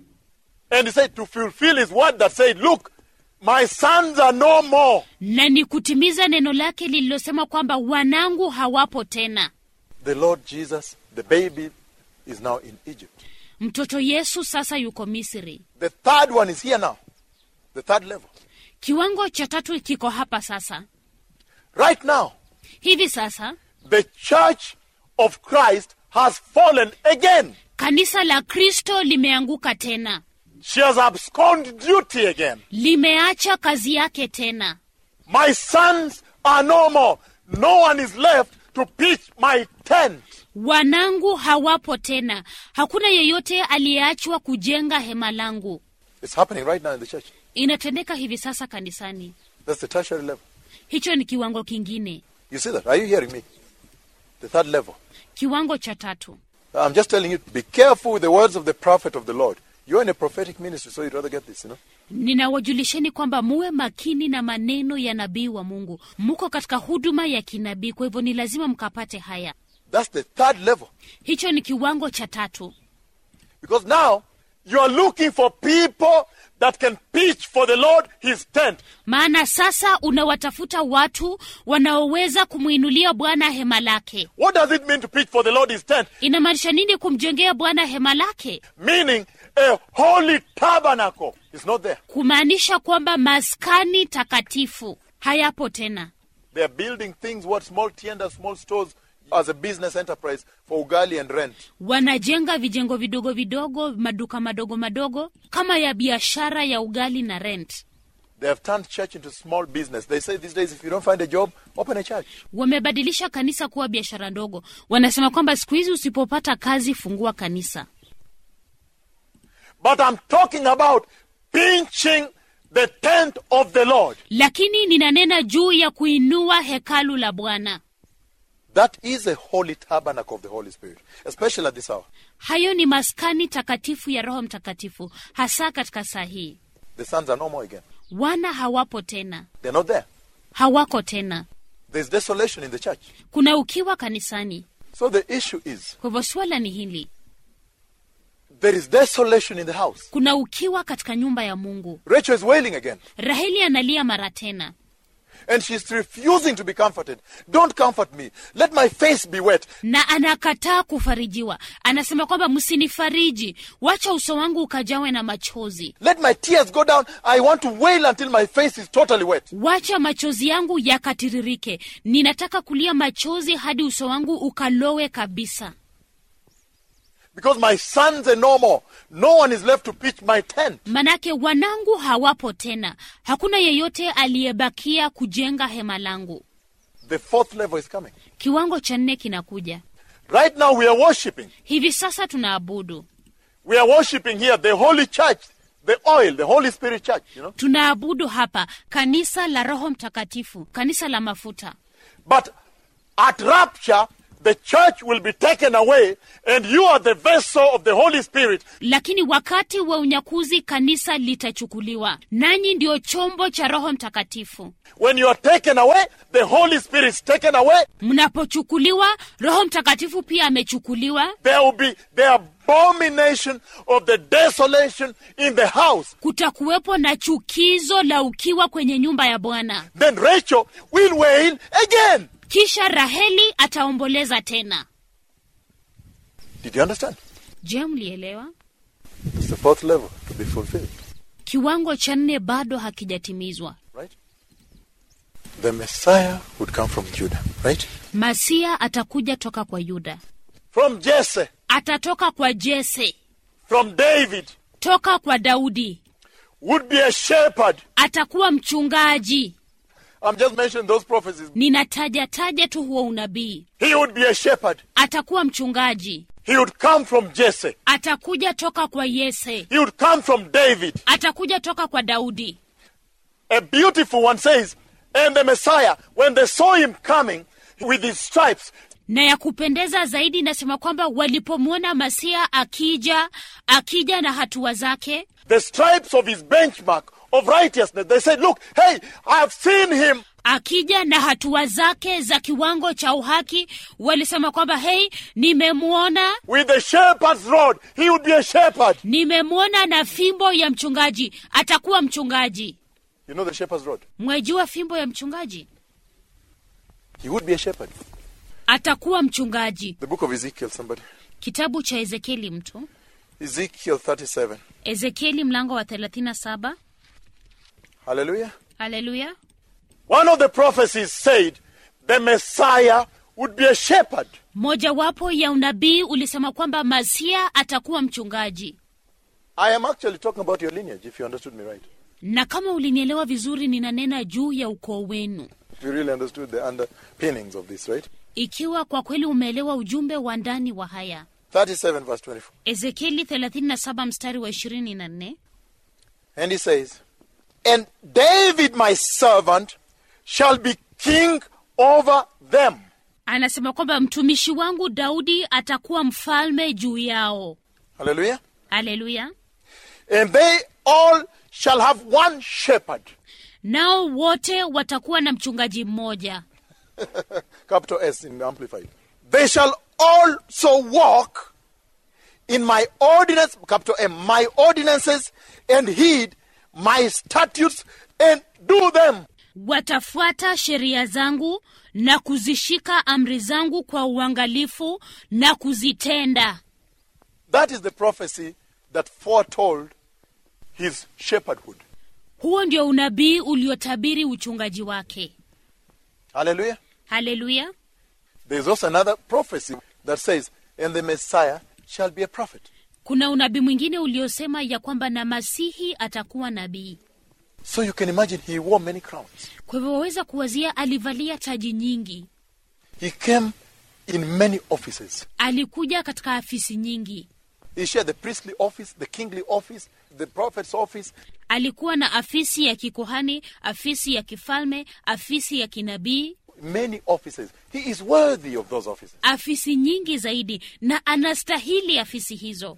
And he said to fulfill his word that said, Look, my sons are no more. na ni kutimiza neno lake lililosema kwamba wanangu hawapo tena The Lord Jesus, the baby, is now in Egypt. mtoto yesu sasa yuko misri The third one is here now. The third level. kiwango cha tatu kiko hapa sasa Right now, hivi sasa the church of Christ has fallen again. kanisa la kristo limeanguka tena She has absconded duty again. limeacha kazi yake tena My sons are no more. No one is left to pitch my tent. wanangu hawapo tena hakuna yeyote aliyeachwa kujenga hema langu It's happening right now in the church. inatendeka hivi sasa kanisani That's the tertiary level. hicho ni kiwango kingine You see that? Are you hearing me? The third level. kiwango cha tatu I'm just telling you, be careful with the words of the prophet of the Lord. You're in a prophetic ministry, so you'd rather get this, you know? ninawajulisheni kwamba muwe makini na maneno ya nabii wa mungu muko katika huduma ya kinabii kwa hivyo ni lazima mkapate haya That's the third level. hicho ni kiwango cha tatu Because now you are looking for people that can pitch for the Lord his tent. maana sasa unawatafuta watu wanaoweza kumwinulia bwana hema lake What does it mean to pitch for the Lord his tent? inamaanisha nini kumjengea bwana hema lake Meaning a holy tabernacle is not there. kumaanisha kwamba maskani takatifu hayapo tena They are building things, what small tiendas, small stores, as a business enterprise for ugali and rent. wanajenga vijengo vidogo vidogo maduka madogo madogo kama ya biashara ya ugali na rent They have turned church into small business. They say these days, if you don't find a job, open a church. wamebadilisha kanisa kuwa biashara ndogo wanasema kwamba siku hizi usipopata kazi fungua kanisa But I'm talking about pinching the tent of the Lord. lakini ninanena juu ya kuinua hekalu la bwana That is a holy tabernacle of the Holy Spirit, especially at this hour. hayo ni maskani takatifu ya roho mtakatifu hasa katika saa hii The sons are no more again. wana hawapo tena They're not there. hawako tena There's desolation in the church. kuna ukiwa kanisani So the issue is kwa hivyo swala ni hili There is desolation in the house. kuna ukiwa katika nyumba ya mungu Rachel is wailing again. raheli analia mara tena And she's refusing to be comforted. Don't comfort me. Let my face be wet. na anakataa kufarijiwa anasema kwamba msinifariji wacha uso wangu ukajawe na machozi Let my tears go down. I want to wail until my face is totally wet. wacha machozi yangu yakatiririke ninataka kulia machozi hadi uso wangu ukalowe kabisa Because my sons are no more. No one is left to pitch my tent. manake wanangu hawapo tena hakuna yeyote aliyebakia kujenga hema langu The fourth level is coming. kiwango cha nne kinakuja Right now we are worshiping. hivi sasa tunaabudu We are worshiping here the Holy Church, the oil, the Holy Spirit Church, you know. tunaabudu hapa kanisa la roho mtakatifu kanisa la mafuta But at rapture, the church will be taken away and you are the vessel of the Holy Spirit. lakini wakati wa unyakuzi kanisa litachukuliwa nanyi ndio chombo cha roho mtakatifu When you are taken away, the Holy Spirit is taken away. mnapochukuliwa roho mtakatifu pia amechukuliwa There will be the abomination of the desolation in the house. kutakuwepo na chukizo la ukiwa kwenye nyumba ya bwana Then Rachel will wail again. kisha raheli ataomboleza tena Did you understand? je mlielewa It's the fourth level to be fulfilled, kiwango cha nne bado hakijatimizwa right? The Messiah would come from Judah, right? masia atakuja toka kwa yuda From Jesse, atatoka kwa jese from David, toka kwa daudi would be a shepherd. atakuwa mchungaji I'm just mentioning those prophecies. ninataja taja tu huo unabii He would be a shepherd. atakuwa mchungaji He would come from Jesse. atakuja toka kwa yese He would come from David. atakuja toka kwa daudi A beautiful one says, and the Messiah, when they saw him coming with his stripes, na ya kupendeza zaidi inasema kwamba walipomwona masia akija akija na hatua zake the stripes of his benchmark of righteousness, they said, Look, hey, I have seen him. akija na hatua zake za kiwango cha uhaki walisema kwamba hei nimemwona With the shepherd's rod, he would be a shepherd. nimemwona na fimbo ya mchungaji atakuwa mchungaji You know the shepherd's rod? mwejua fimbo ya mchungaji He would be a shepherd. atakuwa mchungaji The book of Ezekiel, somebody. kitabu cha ezekieli mtu Ezekiel 37. ezekieli mlango wa 37 Hallelujah. haleluya One of the prophecies said the Messiah would be a shepherd. mojawapo ya unabii ulisema kwamba masia atakuwa mchungaji I am actually talking about your lineage, if you understood me right. na kama ulinielewa vizuri ninanena juu ya ukoo wenu If you really understood the underpinnings of this, right? ikiwa kwa kweli umeelewa ujumbe wa ndani wa haya 37 verse 24. ezekieli 37 mstari wa 24 And he says, And David my servant shall be king over them. anasema kwamba mtumishi wangu daudi atakuwa mfalme juu yao Hallelujah. haleluya And they all shall have one shepherd. nao wote watakuwa na mchungaji mmoja Capital S in Amplified. They shall also walk in my ordinance, capital M, my ordinances, and heed my statutes and do them. watafuata sheria zangu na kuzishika amri zangu kwa uangalifu na kuzitenda That is the prophecy that foretold his shepherdhood. huo ndio unabii uliotabiri uchungaji wake Hallelujah. haleluya There is also another prophecy that says, and the Messiah shall be a prophet. kuna unabii mwingine uliosema ya kwamba na masihi atakuwa nabii So you can imagine he wore many crowns. kwa hivyo waweza kuwazia alivalia taji nyingi He came in many offices. alikuja katika afisi nyingi He shared the priestly office, the kingly office, the prophet's office. alikuwa na afisi ya kikuhani afisi ya kifalme afisi ya kinabii Many offices. He is worthy of those offices. afisi nyingi zaidi na anastahili afisi hizo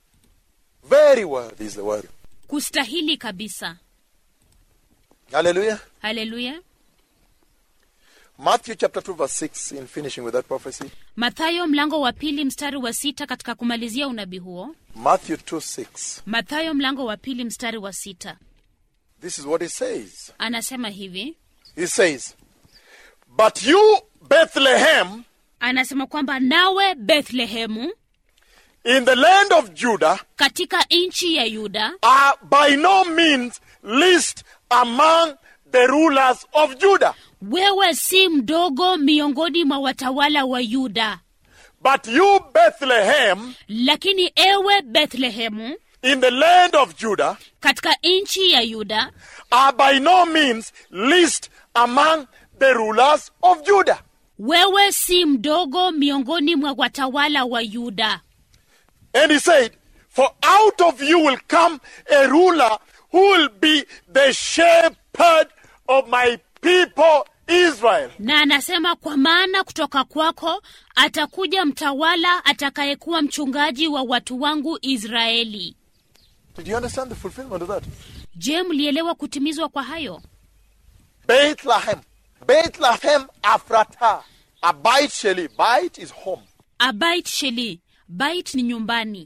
Very worthy is the word. kustahili kabisa Hallelujah. haleluya Matthew chapter 2, verse 6, in finishing with that prophecy. mathayo mlango wa pili mstari wa sita katika kumalizia unabii huo Matthew 2, 6. mathayo mlango wa pili mstari wa sita This is what he says. anasema hivi He says, But you, Bethlehem, anasema kwamba nawe bethlehemu in the land of Judah, katika nchi ya yuda are by no means least among the rulers of Judah. wewe si mdogo miongoni mwa watawala wa yuda But you, Bethlehem, lakini ewe bethlehemu in the land of Judah, katika nchi ya yuda are by no means least among the rulers of Judah. wewe si mdogo miongoni mwa watawala wa yuda And he said, For out of you will come a ruler who will be the shepherd of my people Israel. na anasema kwa maana kutoka kwako atakuja mtawala atakayekuwa mchungaji wa watu wangu israeli Did you understand the fulfillment of that? je mlielewa kutimizwa kwa hayo Bethlehem. Bethlehem Afrata. A bite sheli. Bite is home. abait sheli bait ni nyumbani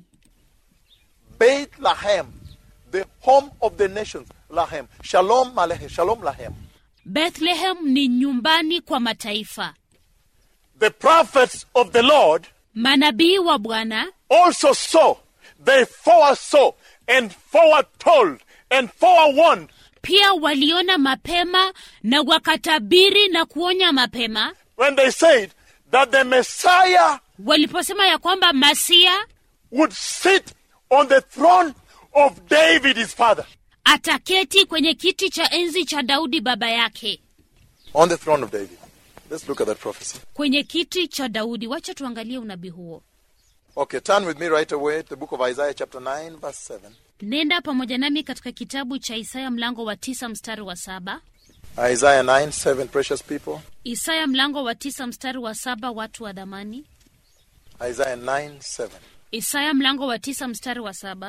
Bethlehem. The home of the nations. Lahem. Shalom Aleichem. Shalom Lahem. bethlehem ni nyumbani kwa mataifa The prophets of the Lord manabii wa bwana also saw. They foresaw and foretold and forewarned pia waliona mapema na wakatabiri na kuonya mapema when they said that the Messiah waliposema ya kwamba masia would sit on the throne of David his father. ataketi kwenye kiti cha enzi cha daudi baba yake On the throne of David. Let's look at that prophecy. kwenye kiti cha daudi wacha tuangalie unabii huo Okay, turn with me right away to the book of Isaiah, chapter 9, verse 7. nenda pamoja nami katika kitabu cha isaya mlango wa tisa mstari wa saba Isaiah 9, 7, precious people. isaya mlango wa tisa mstari wa saba watu wa dhamani Isaiah 9, 7. isaya mlango wa tisa mstari wa saba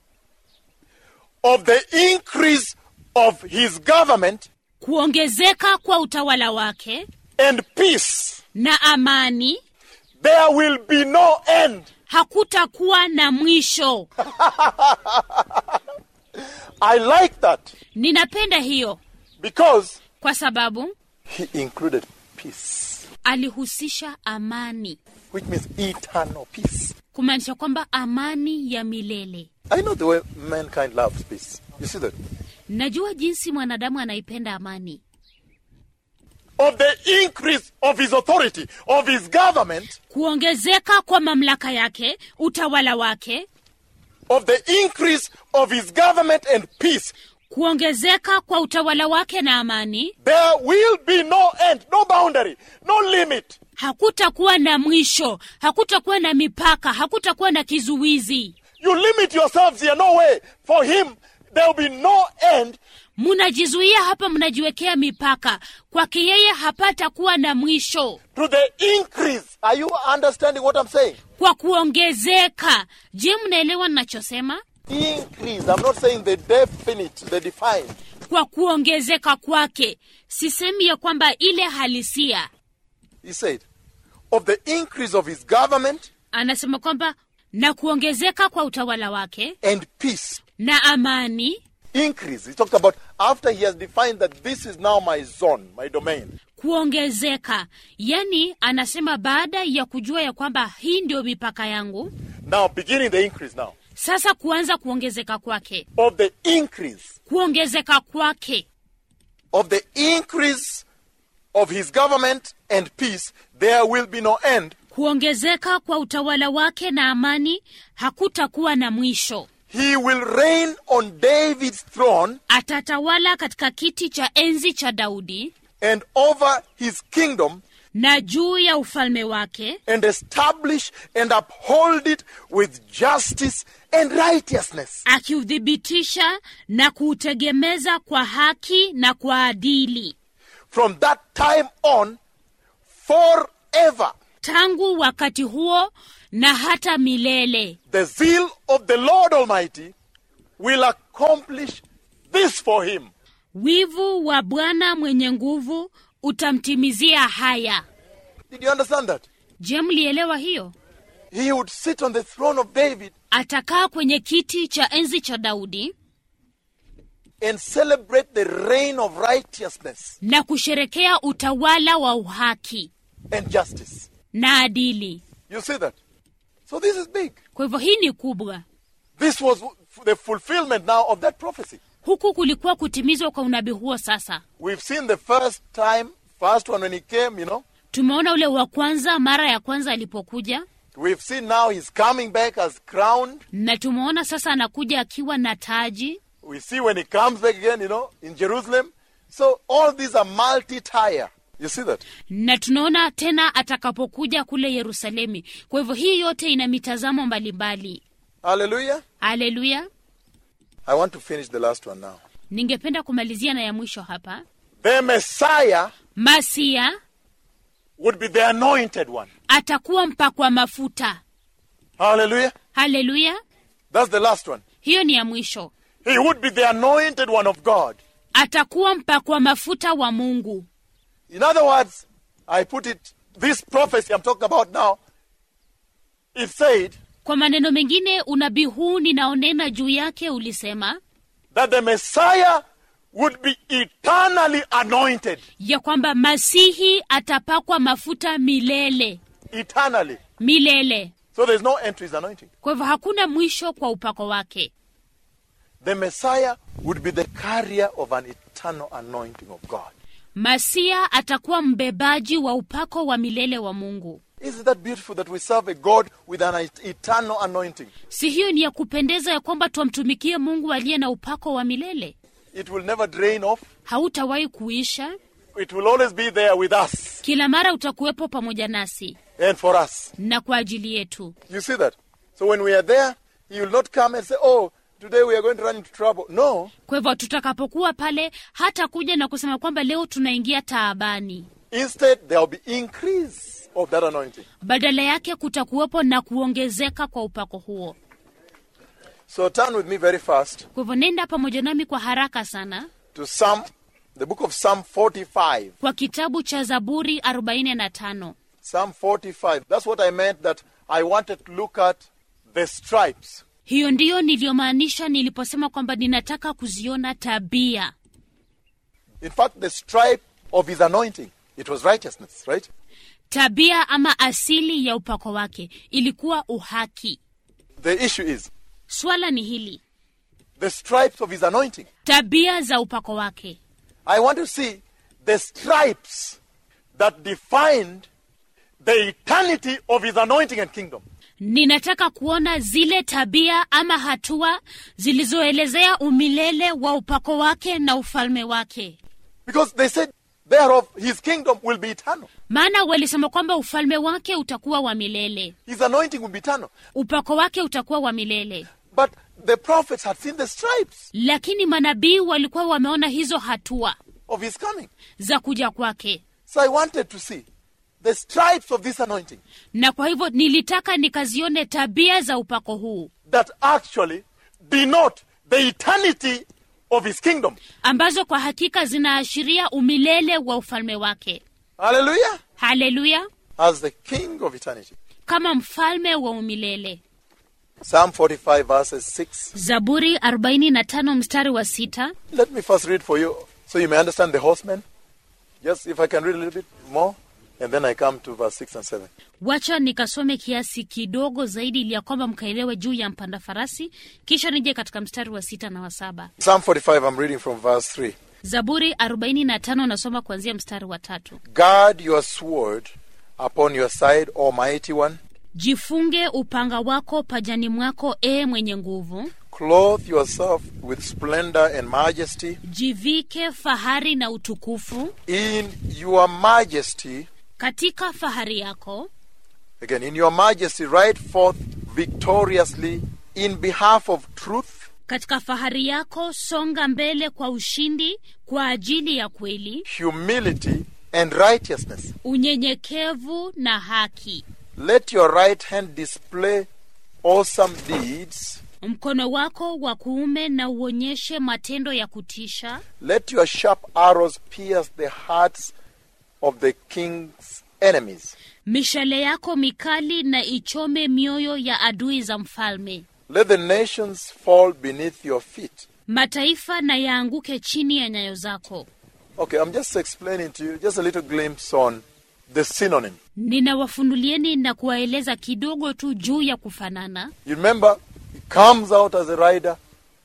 Of the increase of his government kuongezeka kwa utawala wake and peace, na amani there will be no end. hakutakuwa na mwisho I like that ninapenda hiyo because kwa sababu he included peace, alihusisha amani which means eternal peace. kumaanisha kwamba amani ya milele I know the way mankind loves peace. You see that? najua jinsi mwanadamu anaipenda amani Of the increase of his authority, of his government, kuongezeka kwa mamlaka yake utawala wake of the increase of his government and peace, kuongezeka kwa utawala wake na amani there will be no end, no boundary, no limit. hakutakuwa na mwisho hakutakuwa na mipaka hakutakuwa na kizuizi You limit yourselves here, no way. For him, there will be no end. mnajizuia hapa mnajiwekea mipaka kwake yeye hapatakuwa na mwisho To the increase. Are you understanding what I'm saying? kwa kuongezeka je mnaelewa ninachosema Increase. I'm not saying the definite, the defined. kwa kuongezeka kwake sisemi ya kwamba ile halisia He said, of the increase of his government anasema kwamba na kuongezeka kwa utawala wake and peace. na amani Increase. He talked about after he has defined that this is now my zone, my domain. kuongezeka yani anasema baada ya kujua ya kwamba hii ndio mipaka yangu Now, beginning the increase now. sasa kuanza kuongezeka kwake Of the increase. kuongezeka kwake Of the increase of his government and peace, there will be no end. kuongezeka kwa utawala wake na amani hakutakuwa na mwisho He will reign on David's throne atatawala katika kiti cha enzi cha daudi and over his kingdom na juu ya ufalme wake and establish and uphold it with justice and righteousness. akiuthibitisha na kuutegemeza kwa haki na kwa adili From that time on, forever. tangu wakati huo na hata milele The zeal of the Lord Almighty will accomplish this for him. wivu wa bwana mwenye nguvu utamtimizia haya Did you understand that? je mlielewa hiyo He would sit on the throne of David atakaa kwenye kiti cha enzi cha daudi and celebrate the reign of righteousness na kusherekea utawala wa uhaki and justice. na adili You see that? So this is big. kwa hivyo hii ni kubwa This was the fulfillment now of that prophecy. huku kulikuwa kutimizwa kwa unabii huo sasa We've seen the first time, first one when he came, you know. tumeona ule wa kwanza mara ya kwanza alipokuja We've seen now he's coming back as crowned. na tumeona sasa anakuja akiwa na taji We see when he comes back again, you know, in Jerusalem. So all these are multi-tier. You see that? na tunaona tena atakapokuja kule yerusalemi kwa hivyo hii yote ina mitazamo mbalimbali Hallelujah. haleluya I want to finish the last one now. ningependa kumalizia na ya mwisho hapa The Messiah masia would be the anointed one. atakuwa mpakwa mafuta Hallelujah. haleluya That's the last one. hiyo ni ya mwisho He would be the anointed one of God. atakuwa mpakwa mafuta wa mungu In other words, I put it, this prophecy I'm talking about now, it said kwa maneno mengine unabii huu ninaonena juu yake ulisema that the Messiah would be eternally anointed. ya kwamba masihi atapakwa mafuta milele Eternally. milele So there's no end to his anointing. kwa hivyo hakuna mwisho kwa upako wake The Messiah would be the carrier of an eternal anointing of God. masia atakuwa mbebaji wa upako wa milele wa mungu Isn't that beautiful that we serve a God with an et- eternal anointing? si hiyo ni ya kupendeza ya kwamba twamtumikie mungu aliye na upako wa milele It will never drain off. hautawahi kuisha It will always be there with us kila mara utakuwepo pamoja nasi and for us. na kwa ajili yetu You see that? So when we are there, He will not come and say, Oh, today we are going to run into trouble. No. kwa hivyo tutakapokuwa pale hata kuja na kusema kwamba leo tunaingia taabani Instead, there will be increase of that anointing. badala yake kutakuwepo na kuongezeka kwa upako huo So turn with me very fast kwa hivyo nenda pamoja nami kwa haraka sana to Psalm, the book of Psalm 45. kwa kitabu cha zaburi 45 Psalm 45. That's what I meant that I wanted to look at the stripes. hiyo ndiyo niliyomaanisha niliposema kwamba ninataka kuziona tabia In fact, the stripe of his anointing, it was righteousness, right? tabia ama asili ya upako wake ilikuwa uhaki The issue is swala ni hili the stripes of his anointing. tabia za upako wake I want to see the stripes that defined the eternity of his anointing and kingdom. ninataka kuona zile tabia ama hatua zilizoelezea umilele wa upako wake na ufalme wake Because they said, thereof, his kingdom will be eternal. maana walisema kwamba ufalme wake utakuwa wa milele His anointing will be eternal. upako wake utakuwa wa milele But the prophets had seen the stripes lakini manabii walikuwa wameona hizo hatua of his coming. za kuja kwake So I wanted to see the stripes of this anointing na kwa hivyo nilitaka nikazione tabia za upako huu that actually denote the eternity of his kingdom. ambazo kwa hakika zinaashiria umilele wa ufalme wake Hallelujah. haleluya As the king of eternity. kama mfalme wa umilele Psalm 45 verses 6. zaburi 45 mstari wa sita Let me first read for you so you may understand the horsemen. Just if I can read a little bit more. And then I come to verse 6 and 7. wacha nikasome kiasi kidogo zaidi ili ya kwamba mkaelewe juu ya mpanda farasi kisha nije katika mstari wa sita na wa saba Psalm 45, I'm reading from verse 3. zaburi 45 nasoma kuanzia mstari wa tatu Guard your sword upon your side, Almighty One. jifunge upanga wako pajani mwako ee mwenye nguvu Clothe yourself with splendor and majesty. jivike fahari na utukufu In your majesty, katika fahari yako again, in your majesty, ride forth victoriously in behalf of truth, katika fahari yako songa mbele kwa ushindi kwa ajili ya kweli humility, and righteousness. unyenyekevu na haki Let your right hand display awesome deeds. mkono wako wa kuume na uonyeshe matendo ya kutisha Let your sharp arrows pierce the hearts of the king's enemies. mishale yako mikali na ichome mioyo ya adui za mfalme Let the nations fall beneath your feet. mataifa na yaanguke chini ya nyayo zako Okay, I'm just explaining to you just a little glimpse on the synonym. ninawafunulieni na kuwaeleza kidogo tu juu ya kufanana You remember, he comes out as a rider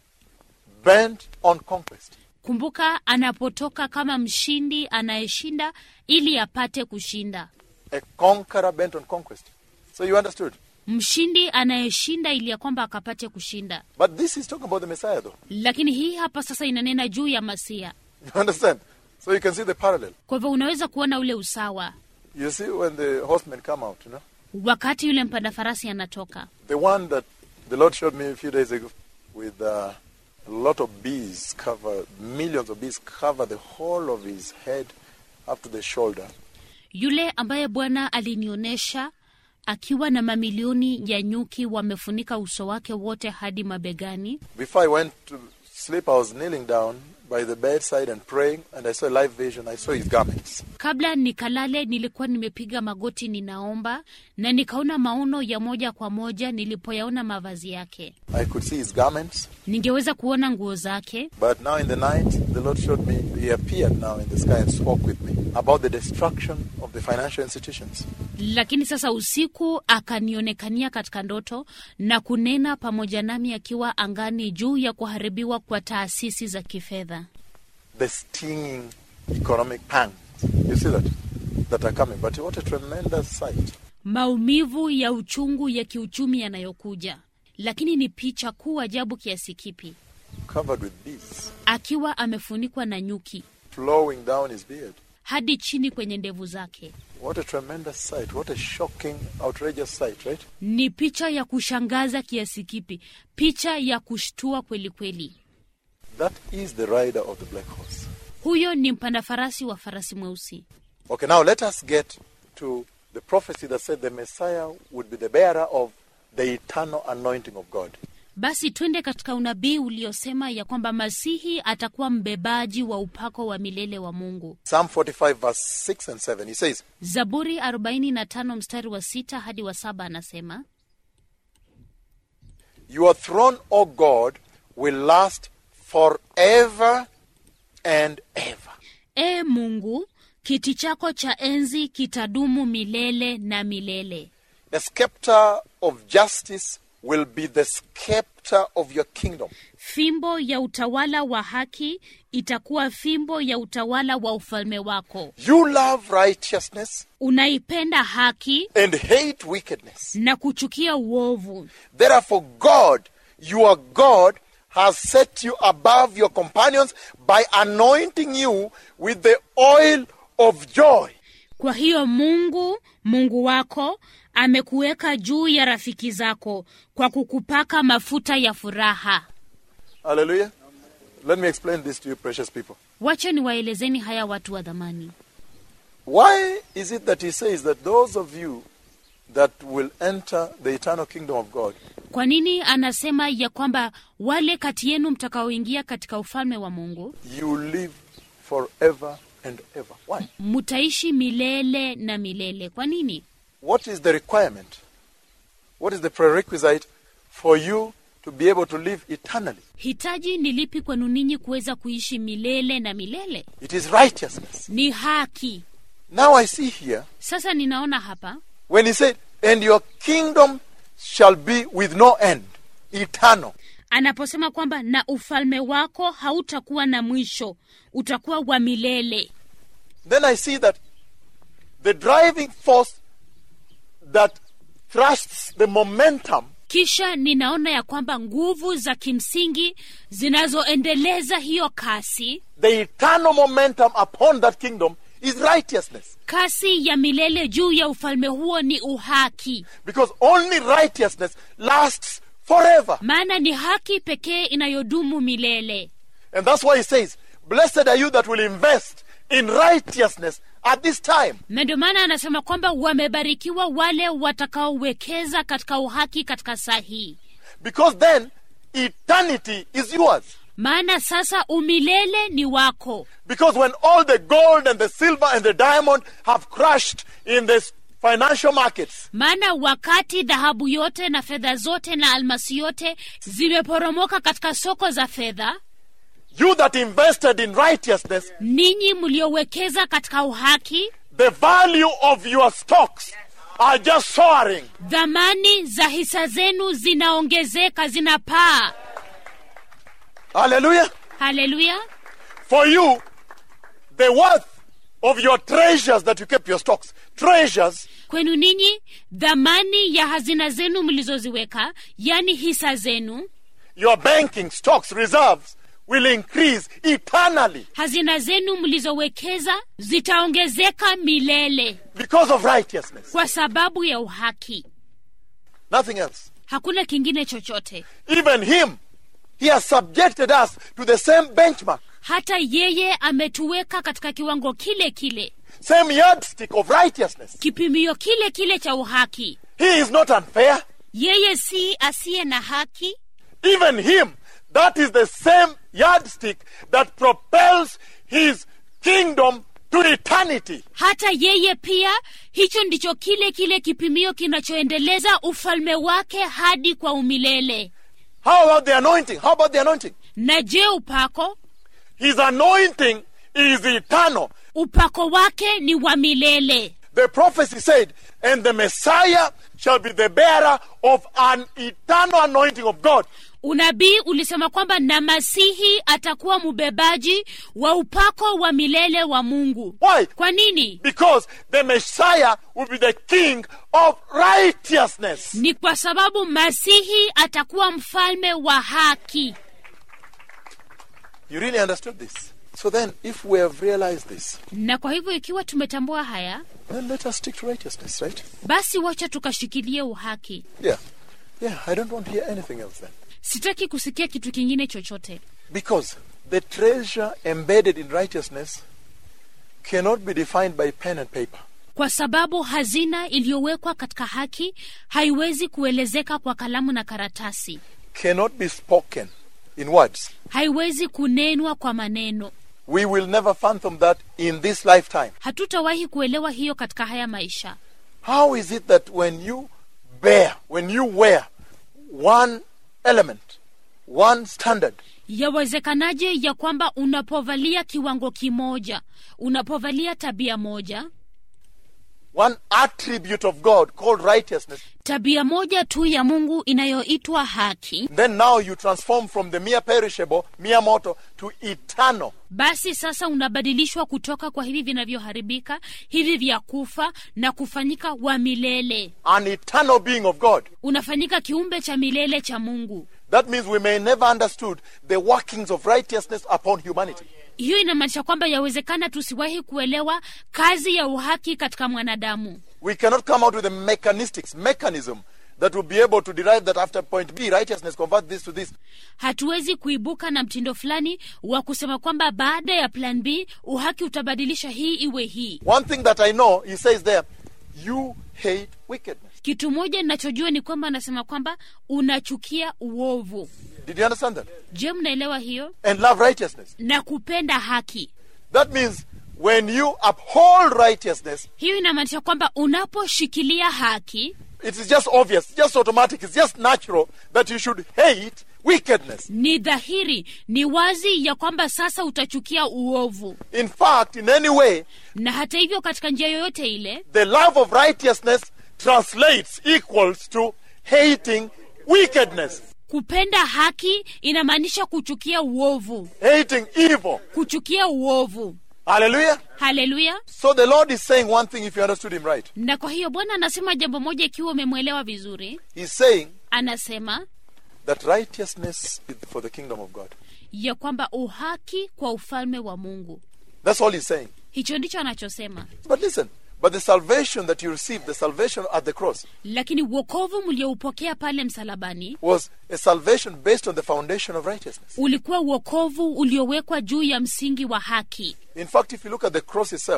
bent on conquest. kumbuka anapotoka kama mshindi anayeshinda ili apate kushinda A conqueror bent on conquest. So you understood? mshindi anayeshinda ili ya kwamba akapate kushinda But this is talking about the Messiah, though. lakini hii hapa sasa inanena juu ya masia You understand? So you can see the parallel. kwa hivyo unaweza kuona ule usawa You see when the horsemen come out, you know? wakati yule mpanda farasi anatoka The one that the Lord showed me a few days ago with uh, a lot of bees cover, millions of bees cover the whole of his head up to the shoulder. yule ambaye bwana alinionyesha akiwa na mamilioni ya nyuki wamefunika uso wake wote hadi mabegani Before I went to sleep, I was kneeling down by the bedside and praying, and I saw a live vision. I saw his garments. kabla nikalale nilikuwa nimepiga magoti ninaomba na nikaona maono ya moja kwa moja nilipoyaona mavazi yake I could see his garments. ningeweza kuona nguo zake But now in the night, the Lord showed me, he appeared now in the sky and spoke with me about the destruction of the financial institutions. lakini sasa usiku akanionekania katika ndoto na kunena pamoja nami akiwa angani juu ya kuharibiwa kwa taasisi za kifedha The stinging economic pangs. You see that? That are coming. But what a tremendous sight. maumivu ya uchungu ya kiuchumi yanayokuja lakini ni picha kuu ajabu kiasi kipi Covered with bees, akiwa amefunikwa na nyuki flowing down his beard. hadi chini kwenye ndevu zake What a tremendous sight. What a shocking, outrageous sight, right? ni picha ya kushangaza kiasi kipi picha ya kushtua kweli kweli That is the rider of the black horse. huyo ni mpanda farasi wa farasi mweusi Okay, now let us get to the prophecy that said the Messiah would be the bearer of the eternal anointing of God. basi twende katika unabii uliosema ya kwamba masihi atakuwa mbebaji wa upako wa milele wa mungu Psalm 45, verse 6 and 7. He says, zaburi 45 mstari wa sita hadi wa saba anasema Your throne, O God, will last forever and ever. ee mungu kiti chako cha enzi kitadumu milele na milele A scepter of justice will be the scepter of your kingdom. fimbo ya utawala wa haki itakuwa fimbo ya utawala wa ufalme wako You love righteousness unaipenda haki and hate wickedness. na kuchukia uovu Therefore, God, your God, has set you above your companions by anointing you with the oil of joy. kwa hiyo mungu mungu wako amekuweka juu ya rafiki zako kwa kukupaka mafuta ya furaha Hallelujah. Let me explain this to you, precious people. wacha niwaelezeni haya watu wa dhamani Why is it that he says that those of you that will enter the eternal kingdom of God, kwa nini anasema ya kwamba wale kati yenu mtakaoingia katika ufalme wa mungu you live forever and ever? Why? mtaishi milele na milele kwa nini What is the requirement? What is the prerequisite for you to be able to live eternally? hitaji ni lipi kwenu ninyi kuweza kuishi milele na milele It is righteousness. ni haki Now I see here sasa ninaona hapa when he said, And your kingdom shall be with no end, eternal. anaposema kwamba na ufalme wako hautakuwa na mwisho utakuwa wa milele Then I see that the driving force that thrusts the momentum kisha ninaona ya kwamba nguvu za kimsingi zinazoendeleza hiyo kasi the eternal momentum upon that kingdom is righteousness. kasi ya milele juu ya ufalme huo ni uhaki Because only righteousness lasts forever. maana ni haki pekee inayodumu milele And that's why he says, Blessed are you that will invest in righteousness at this time. na ndio maana anasema kwamba wamebarikiwa wale watakaowekeza katika uhaki katika saa hii Because then eternity is yours. maana sasa umilele ni wako Because when all the gold and the silver and the diamond have crushed in the financial markets, maana wakati dhahabu yote na fedha zote na almasi yote zimeporomoka katika soko za fedha you that invested in righteousness, ninyi mliowekeza katika uhaki the value of your stocks are just soaring. dhamani za hisa zenu zinaongezeka zinapaa Hallelujah. haleluya For you, the worth of your treasures that you kept your stocks, treasures, kwenu ninyi dhamani ya hazina zenu mlizoziweka yani hisa zenu your banking stocks, reserves, will increase eternally hazina zenu mlizowekeza zitaongezeka milele because of righteousness. kwa sababu ya uhaki Nothing else. hakuna kingine chochote Even Him, He has subjected us to the same benchmark, hata yeye ametuweka katika kiwango kile kile same yardstick of righteousness. kipimio kile kile cha uhaki He is not unfair. yeye si asiye na haki Even Him, that is the same yardstick that propels His kingdom to eternity. hata yeye pia hicho ndicho kile kile kipimio kinachoendeleza ufalme wake hadi kwa umilele How about the anointing? How about the anointing? na je upako His anointing is eternal. upako wake ni wa milele The prophecy said, and the Messiah shall be the bearer of an eternal anointing of God. unabii ulisema kwamba na masihi atakuwa mbebaji wa upako wa milele wa mungu Why? kwa nini Because the Messiah will be the king of righteousness. ni kwa sababu masihi atakuwa mfalme wa haki You really understood this? So then, if we have realized this, na kwa hivyo ikiwa tumetambua haya then let us stick to righteousness, right? basi wacha tukashikilie uhaki Yeah. Yeah, I don't want to hear anything else then. sitaki kusikia kitu kingine chochote Because the treasure embedded in righteousness cannot be defined by pen and paper. kwa sababu hazina iliyowekwa katika haki haiwezi kuelezeka kwa kalamu na karatasi Cannot be spoken in words. haiwezi kunenwa kwa maneno We will never fathom that in this lifetime. hatutawahi kuelewa hiyo katika haya maisha How is it that when you bear, when you wear one element, one standard, yawezekanaje ya kwamba unapovalia kiwango kimoja unapovalia tabia moja one attribute of God called righteousness, tabia moja tu ya mungu inayoitwa haki then now you transform from the mere perishable, mere mortal, to eternal? basi sasa unabadilishwa kutoka kwa hivi vinavyoharibika hivi vya kufa na kufanyika wa milele an eternal being of God. unafanyika kiumbe cha milele cha mungu That means we may never understood the workings of righteousness upon humanity. hiyo inamaanisha kwamba yawezekana tusiwahi kuelewa kazi ya uhaki katika mwanadamu We cannot come out with a mechanistics, mechanism that will be able to derive that after point B, righteousness convert this to this. hatuwezi kuibuka na mtindo fulani wa kusema kwamba baada ya plan b uhaki utabadilisha hii iwe hii One thing that I know, he says there, you hate wickedness. kitu moja ninachojua ni kwamba anasema kwamba unachukia uovu Did you understand that? je mnaelewa hiyo And love righteousness. na kupenda haki That means when you uphold righteousness, hiyo inamaanisha kwamba unaposhikilia haki it is just obvious, just automatic, it's just natural that you should hate wickedness. ni dhahiri ni wazi ya kwamba sasa utachukia uovu In fact, in any way, na hata hivyo katika njia yoyote ile the love of righteousness translates equals to hating wickedness, kupenda haki inamaanisha kuchukia uovu hating evil. kuchukia uovu Hallelujah. haleluya So the Lord is saying one thing if you understood him right. na kwa hiyo bwana anasema jambo moja ikiwa umemwelewa vizuri He's saying anasema that righteousness is for the kingdom of God. ya kwamba uhaki kwa ufalme wa mungu That's all he's saying. hicho ndicho anachosema But listen, but the salvation that you received, the salvation at the cross, lakini uokovu mlioupokea pale msalabani was a salvation based on the foundation of righteousness. ulikuwa uokovu uliowekwa juu ya msingi wa haki In fact, if you look at the cross itself,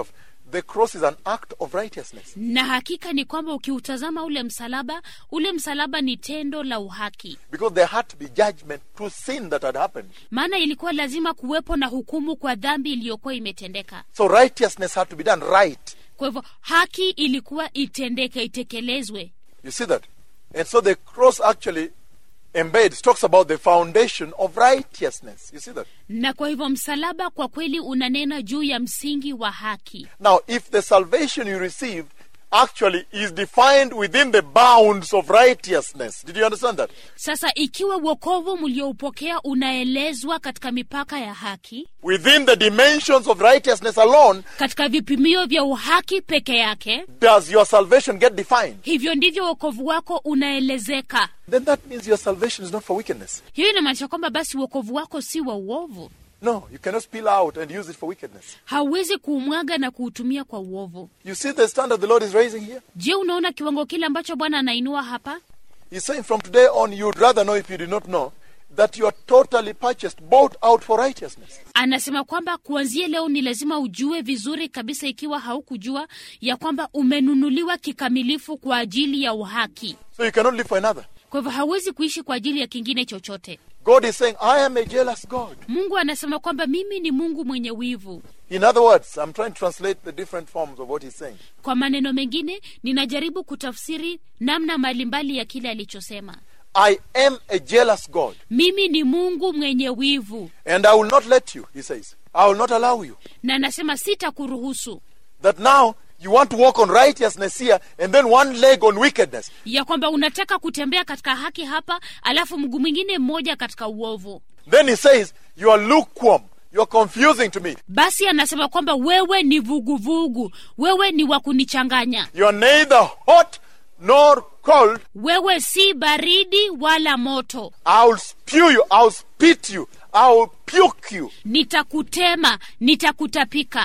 the cross is an act of righteousness. na hakika ni kwamba ukiutazama ule msalaba ule msalaba ni tendo la uhaki Because there had to be judgment to sin that had happened. maana ilikuwa lazima kuwepo na hukumu kwa dhambi iliyokuwa imetendeka So righteousness had to be done right. kwa hivyo haki ilikuwa itendeke itekelezwe You see that? And so the cross actually embeds, talks about the foundation of righteousness. You see that? na kwa hivyo msalaba kwa kweli unanena juu ya msingi wa haki Now, if the salvation you received actually is defined within the bounds of righteousness, did you understand that? sasa ikiwa wokovu mlioupokea unaelezwa katika mipaka ya haki Within the dimensions of righteousness alone, katika vipimio vya uhaki peke yake does your salvation get defined? hivyo ndivyo wokovu wako unaelezeka Then that means your salvation is not for wickedness. hiyo inamaanisha kwamba basi wokovu wako si wa uovu No, you cannot spill out and use it for wickedness. hauwezi kuumwaga na kuutumia kwa uovu You see the standard the Lord is raising here? je unaona kiwango kile ambacho bwana anainua hapa He's saying from today on, you'd rather know if you did not know that you are totally purchased, bought out for righteousness. anasema kwamba kuanzia leo ni lazima ujue vizuri kabisa ikiwa haukujua ya kwamba umenunuliwa kikamilifu kwa ajili ya uhaki So you cannot live for another. kwa hivyo hauwezi kuishi kwa ajili ya kingine chochote God is saying, I am a jealous God. mungu anasema kwamba mimi ni mungu mwenye wivu In other words, I'm trying to translate the different forms of what he's saying. kwa maneno mengine ninajaribu kutafsiri namna mbalimbali ya kile alichosema I am a jealous God, mimi ni mungu mwenye wivu and I will not let you, he says. I will not allow you. na anasema sitakuruhusu That now you want to walk on righteousness here, and then one leg on wickedness. ya kwamba unataka kutembea katika haki hapa alafu mguu mwingine mmoja katika uovu Then he says, You are lukewarm. You are confusing to me. basi anasema kwamba wewe ni vuguvugu wewe ni wa kunichanganya You are neither hot nor cold. wewe si baridi wala moto I will spew you. I will spit you. I will puke you. nitakutema nitakutapika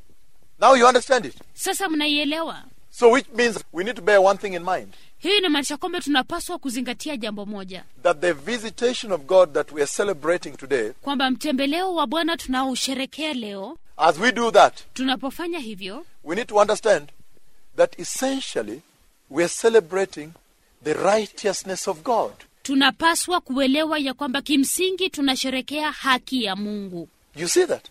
Now you understand it. sasa mnaielewa So, which means we need to bear one thing in mind hiyo inamaanisha kwamba tunapaswa kuzingatia jambo moja that the visitation of God that we are celebrating today, kwamba mtembeleo wa bwana tunaosherekea leo as we do that, tunapofanya hivyo we need to understand that essentially we are celebrating the righteousness of God. tunapaswa kuelewa ya kwamba kimsingi tunasherekea haki ya mungu You see that?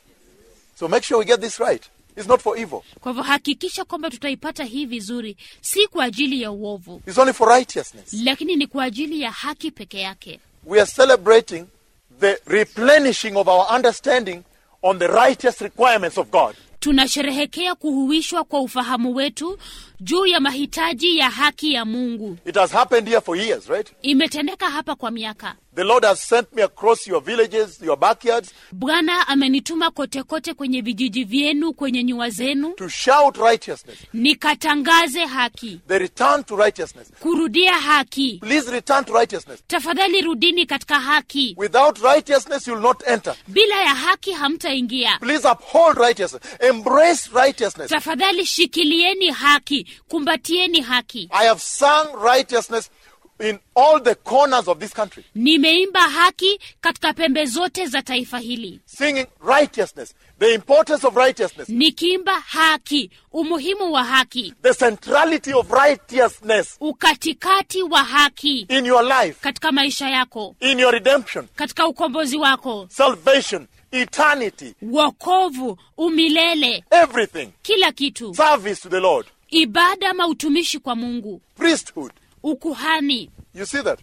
So make sure we get this right. It's not for evil, kwa hivyo hakikisha kwamba tutaipata hii vizuri si kwa ajili ya uovu it's only for righteousness. lakini ni kwa ajili ya haki peke yake We are celebrating the replenishing of our understanding on the righteous requirements of God. tunasherehekea kuhuishwa kwa ufahamu wetu juu ya mahitaji ya haki ya mungu It has happened here for years, right? imetendeka hapa kwa miaka The Lord has sent me across your villages, your backyards, bwana amenituma kote kote kwenye vijiji vyenu kwenye nyua zenu to shout righteousness, nikatangaze haki the return to righteousness. kurudia haki Please return to righteousness. tafadhali rudini katika haki Without righteousness, you will not enter. bila ya haki hamtaingia Please uphold righteousness. Embrace righteousness. tafadhali shikilieni haki kumbatieni haki I have sung righteousness in all the corners of this country, nimeimba haki katika pembe zote za taifa hili singing righteousness, the importance of righteousness, nikiimba haki umuhimu wa haki the centrality of righteousness ukatikati wa haki in your life, katika maisha yako in your redemption, katika ukombozi wako salvation, eternity, wokovu umilele everything, kila kitu service to the Lord, ibada ama utumishi kwa mungu priesthood. ukuhani You see that?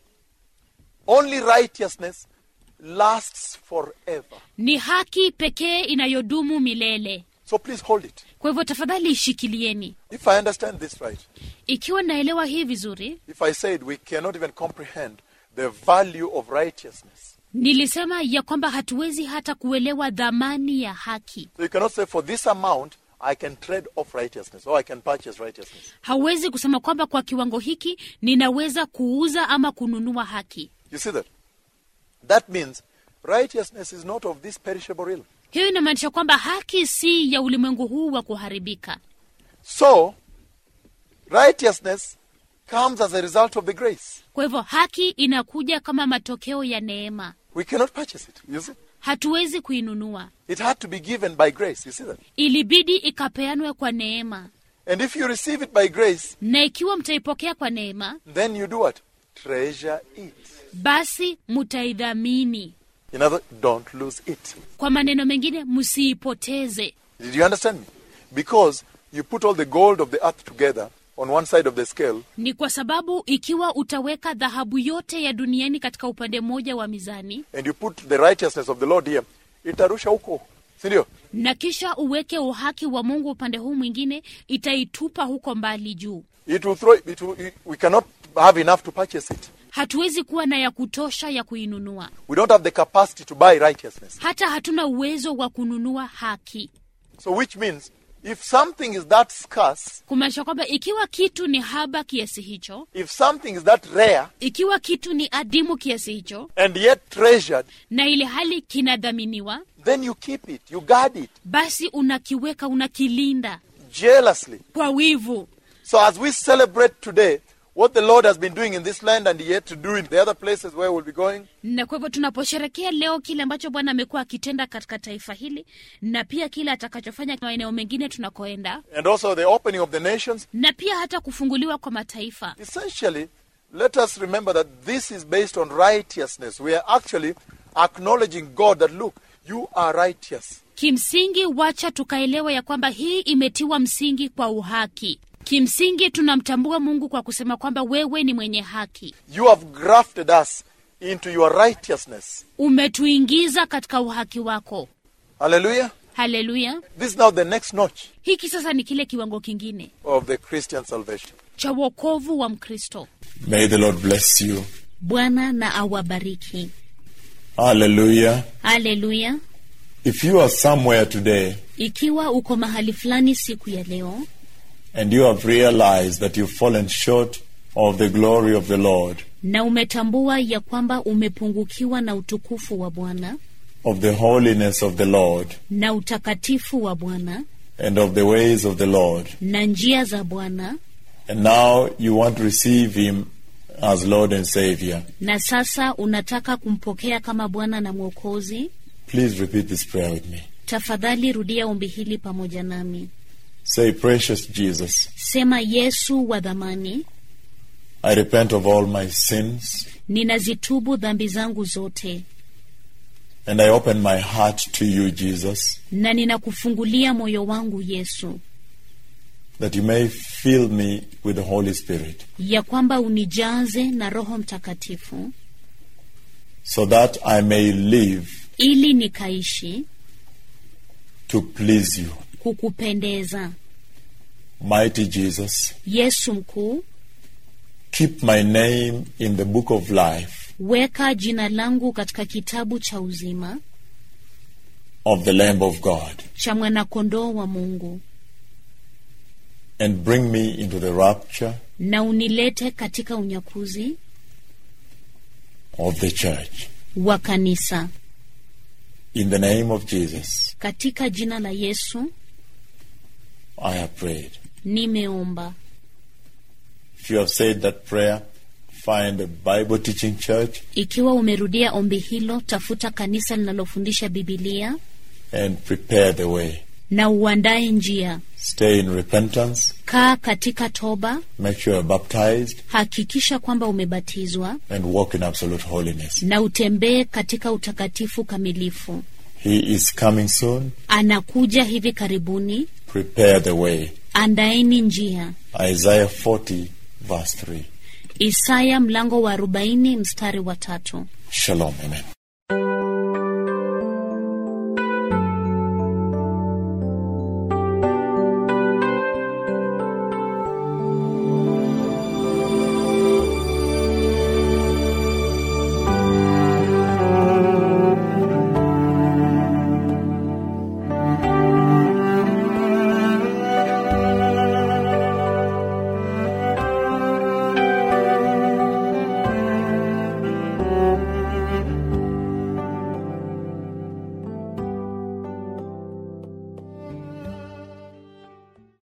Only righteousness lasts forever. ni haki pekee inayodumu milele So please hold it. kwa hivyo tafadhali ishikilieni If I understand this right, ikiwa naelewa hii vizuri if I said we cannot even comprehend the value of righteousness, nilisema ya kwamba hatuwezi hata kuelewa dhamani ya haki so you cannot say for this amount I can trade off righteousness or I can purchase righteousness. hauwezi kusema kwamba kwa kiwango hiki ninaweza kuuza ama kununua haki You see that? That means righteousness is not of this perishable realm. hiyo inamaanisha kwamba haki si ya ulimwengu huu wa kuharibika So, righteousness comes as a result of the grace. kwa hivyo haki inakuja kama matokeo ya neema We cannot purchase it. You see? hatuwezi kuinunua It had to be given by grace. You see that? ilibidi ikapeanwe kwa neema And if you receive it by grace, na ikiwa mtaipokea kwa neema then you do what? Treasure it. basi mutaidhamini In other don't lose it. kwa maneno mengine msiipoteze Did you understand me? Because you put all the gold of the earth together on one side of the scale, ni kwa sababu ikiwa utaweka dhahabu yote ya duniani katika upande mmoja wa mizani and you put the righteousness of the Lord here, itarusha huko. Sindio? na kisha uweke uhaki wa mungu upande huu mwingine itaitupa huko mbali juu It will throw it will, we cannot have enough to purchase it. hatuwezi kuwa na ya kutosha ya kuinunua We don't have the capacity to buy righteousness. hata hatuna uwezo wa kununua haki So which means if something is that scarce, kumaanisha kwamba ikiwa kitu ni haba kiasi hicho if something is that rare ikiwa kitu ni adimu kiasi hicho and yet treasured, na ile hali kinadhaminiwa then you keep it, you guard it basi unakiweka unakilinda jealously. kwa wivu So as we celebrate today what the Lord has been doing in this land and yet to do in the other places where we'll be going, na kwa hivyo tunaposherekea leo kile ambacho bwana amekuwa akitenda katika taifa hili na pia kile atakachofanya maeneo mengine tunakoenda and also the opening of the nations, na pia hata kufunguliwa kwa mataifa essentially, let us remember that this is based on righteousness. We are actually acknowledging God that, look, you are righteous. kimsingi wacha tukaelewa ya kwamba hii imetiwa msingi kwa uhaki kimsingi tunamtambua mungu kwa kusema kwamba wewe ni mwenye haki You have grafted us into your righteousness. umetuingiza katika uhaki wako Hallelujah. haleluya This is now the next notch hiki sasa ni kile kiwango kingine of the Christian salvation. cha wokovu wa mkristo May the Lord bless you. bwana na awabariki Hallelujah. haleluya If you are somewhere today ikiwa uko mahali fulani siku ya leo and you have realized that you've fallen short of the glory of the Lord, na umetambua ya kwamba umepungukiwa na utukufu wa bwana of the holiness of the Lord, na utakatifu wa bwana and of the ways of the Lord, na njia za bwana and now you want to receive Him as Lord and Savior, na sasa unataka kumpokea kama bwana na mwokozi please repeat this prayer with me. tafadhali rudia ombi hili pamoja nami Say, Precious Jesus, sema yesu wa dhamani I repent of all my sins, ninazitubu dhambi zangu zote and I open my heart to you, Jesus, na ninakufungulia moyo wangu yesu that you may fill me with the Holy Spirit, ya kwamba unijaze na roho mtakatifu so that I may live ili nikaishi to please you. kukupendeza Mighty Jesus, yesu mkuu keep my name in the book of life weka jina langu katika kitabu cha uzima of the Lamb of God cha mwanakondoo wa mungu and bring me into the rapture na unilete katika unyakuzi of the church. wa kanisa In the name of Jesus, katika jina la yesu I have prayed. nimeomba If you have said that prayer, find a Bible teaching church ikiwa umerudia ombi hilo tafuta kanisa linalofundisha bibilia and prepare the way. na uandae njia Stay in repentance, kaa katika toba make sure you're baptized, hakikisha kwamba umebatizwa and walk in absolute holiness. na utembee katika utakatifu kamilifu He is coming soon. anakuja hivi karibuni Prepare the way. andaeni njia Isaiah 40, verse 3. isaya mlango wa 40 mstari wa tatu Shalom. Amen.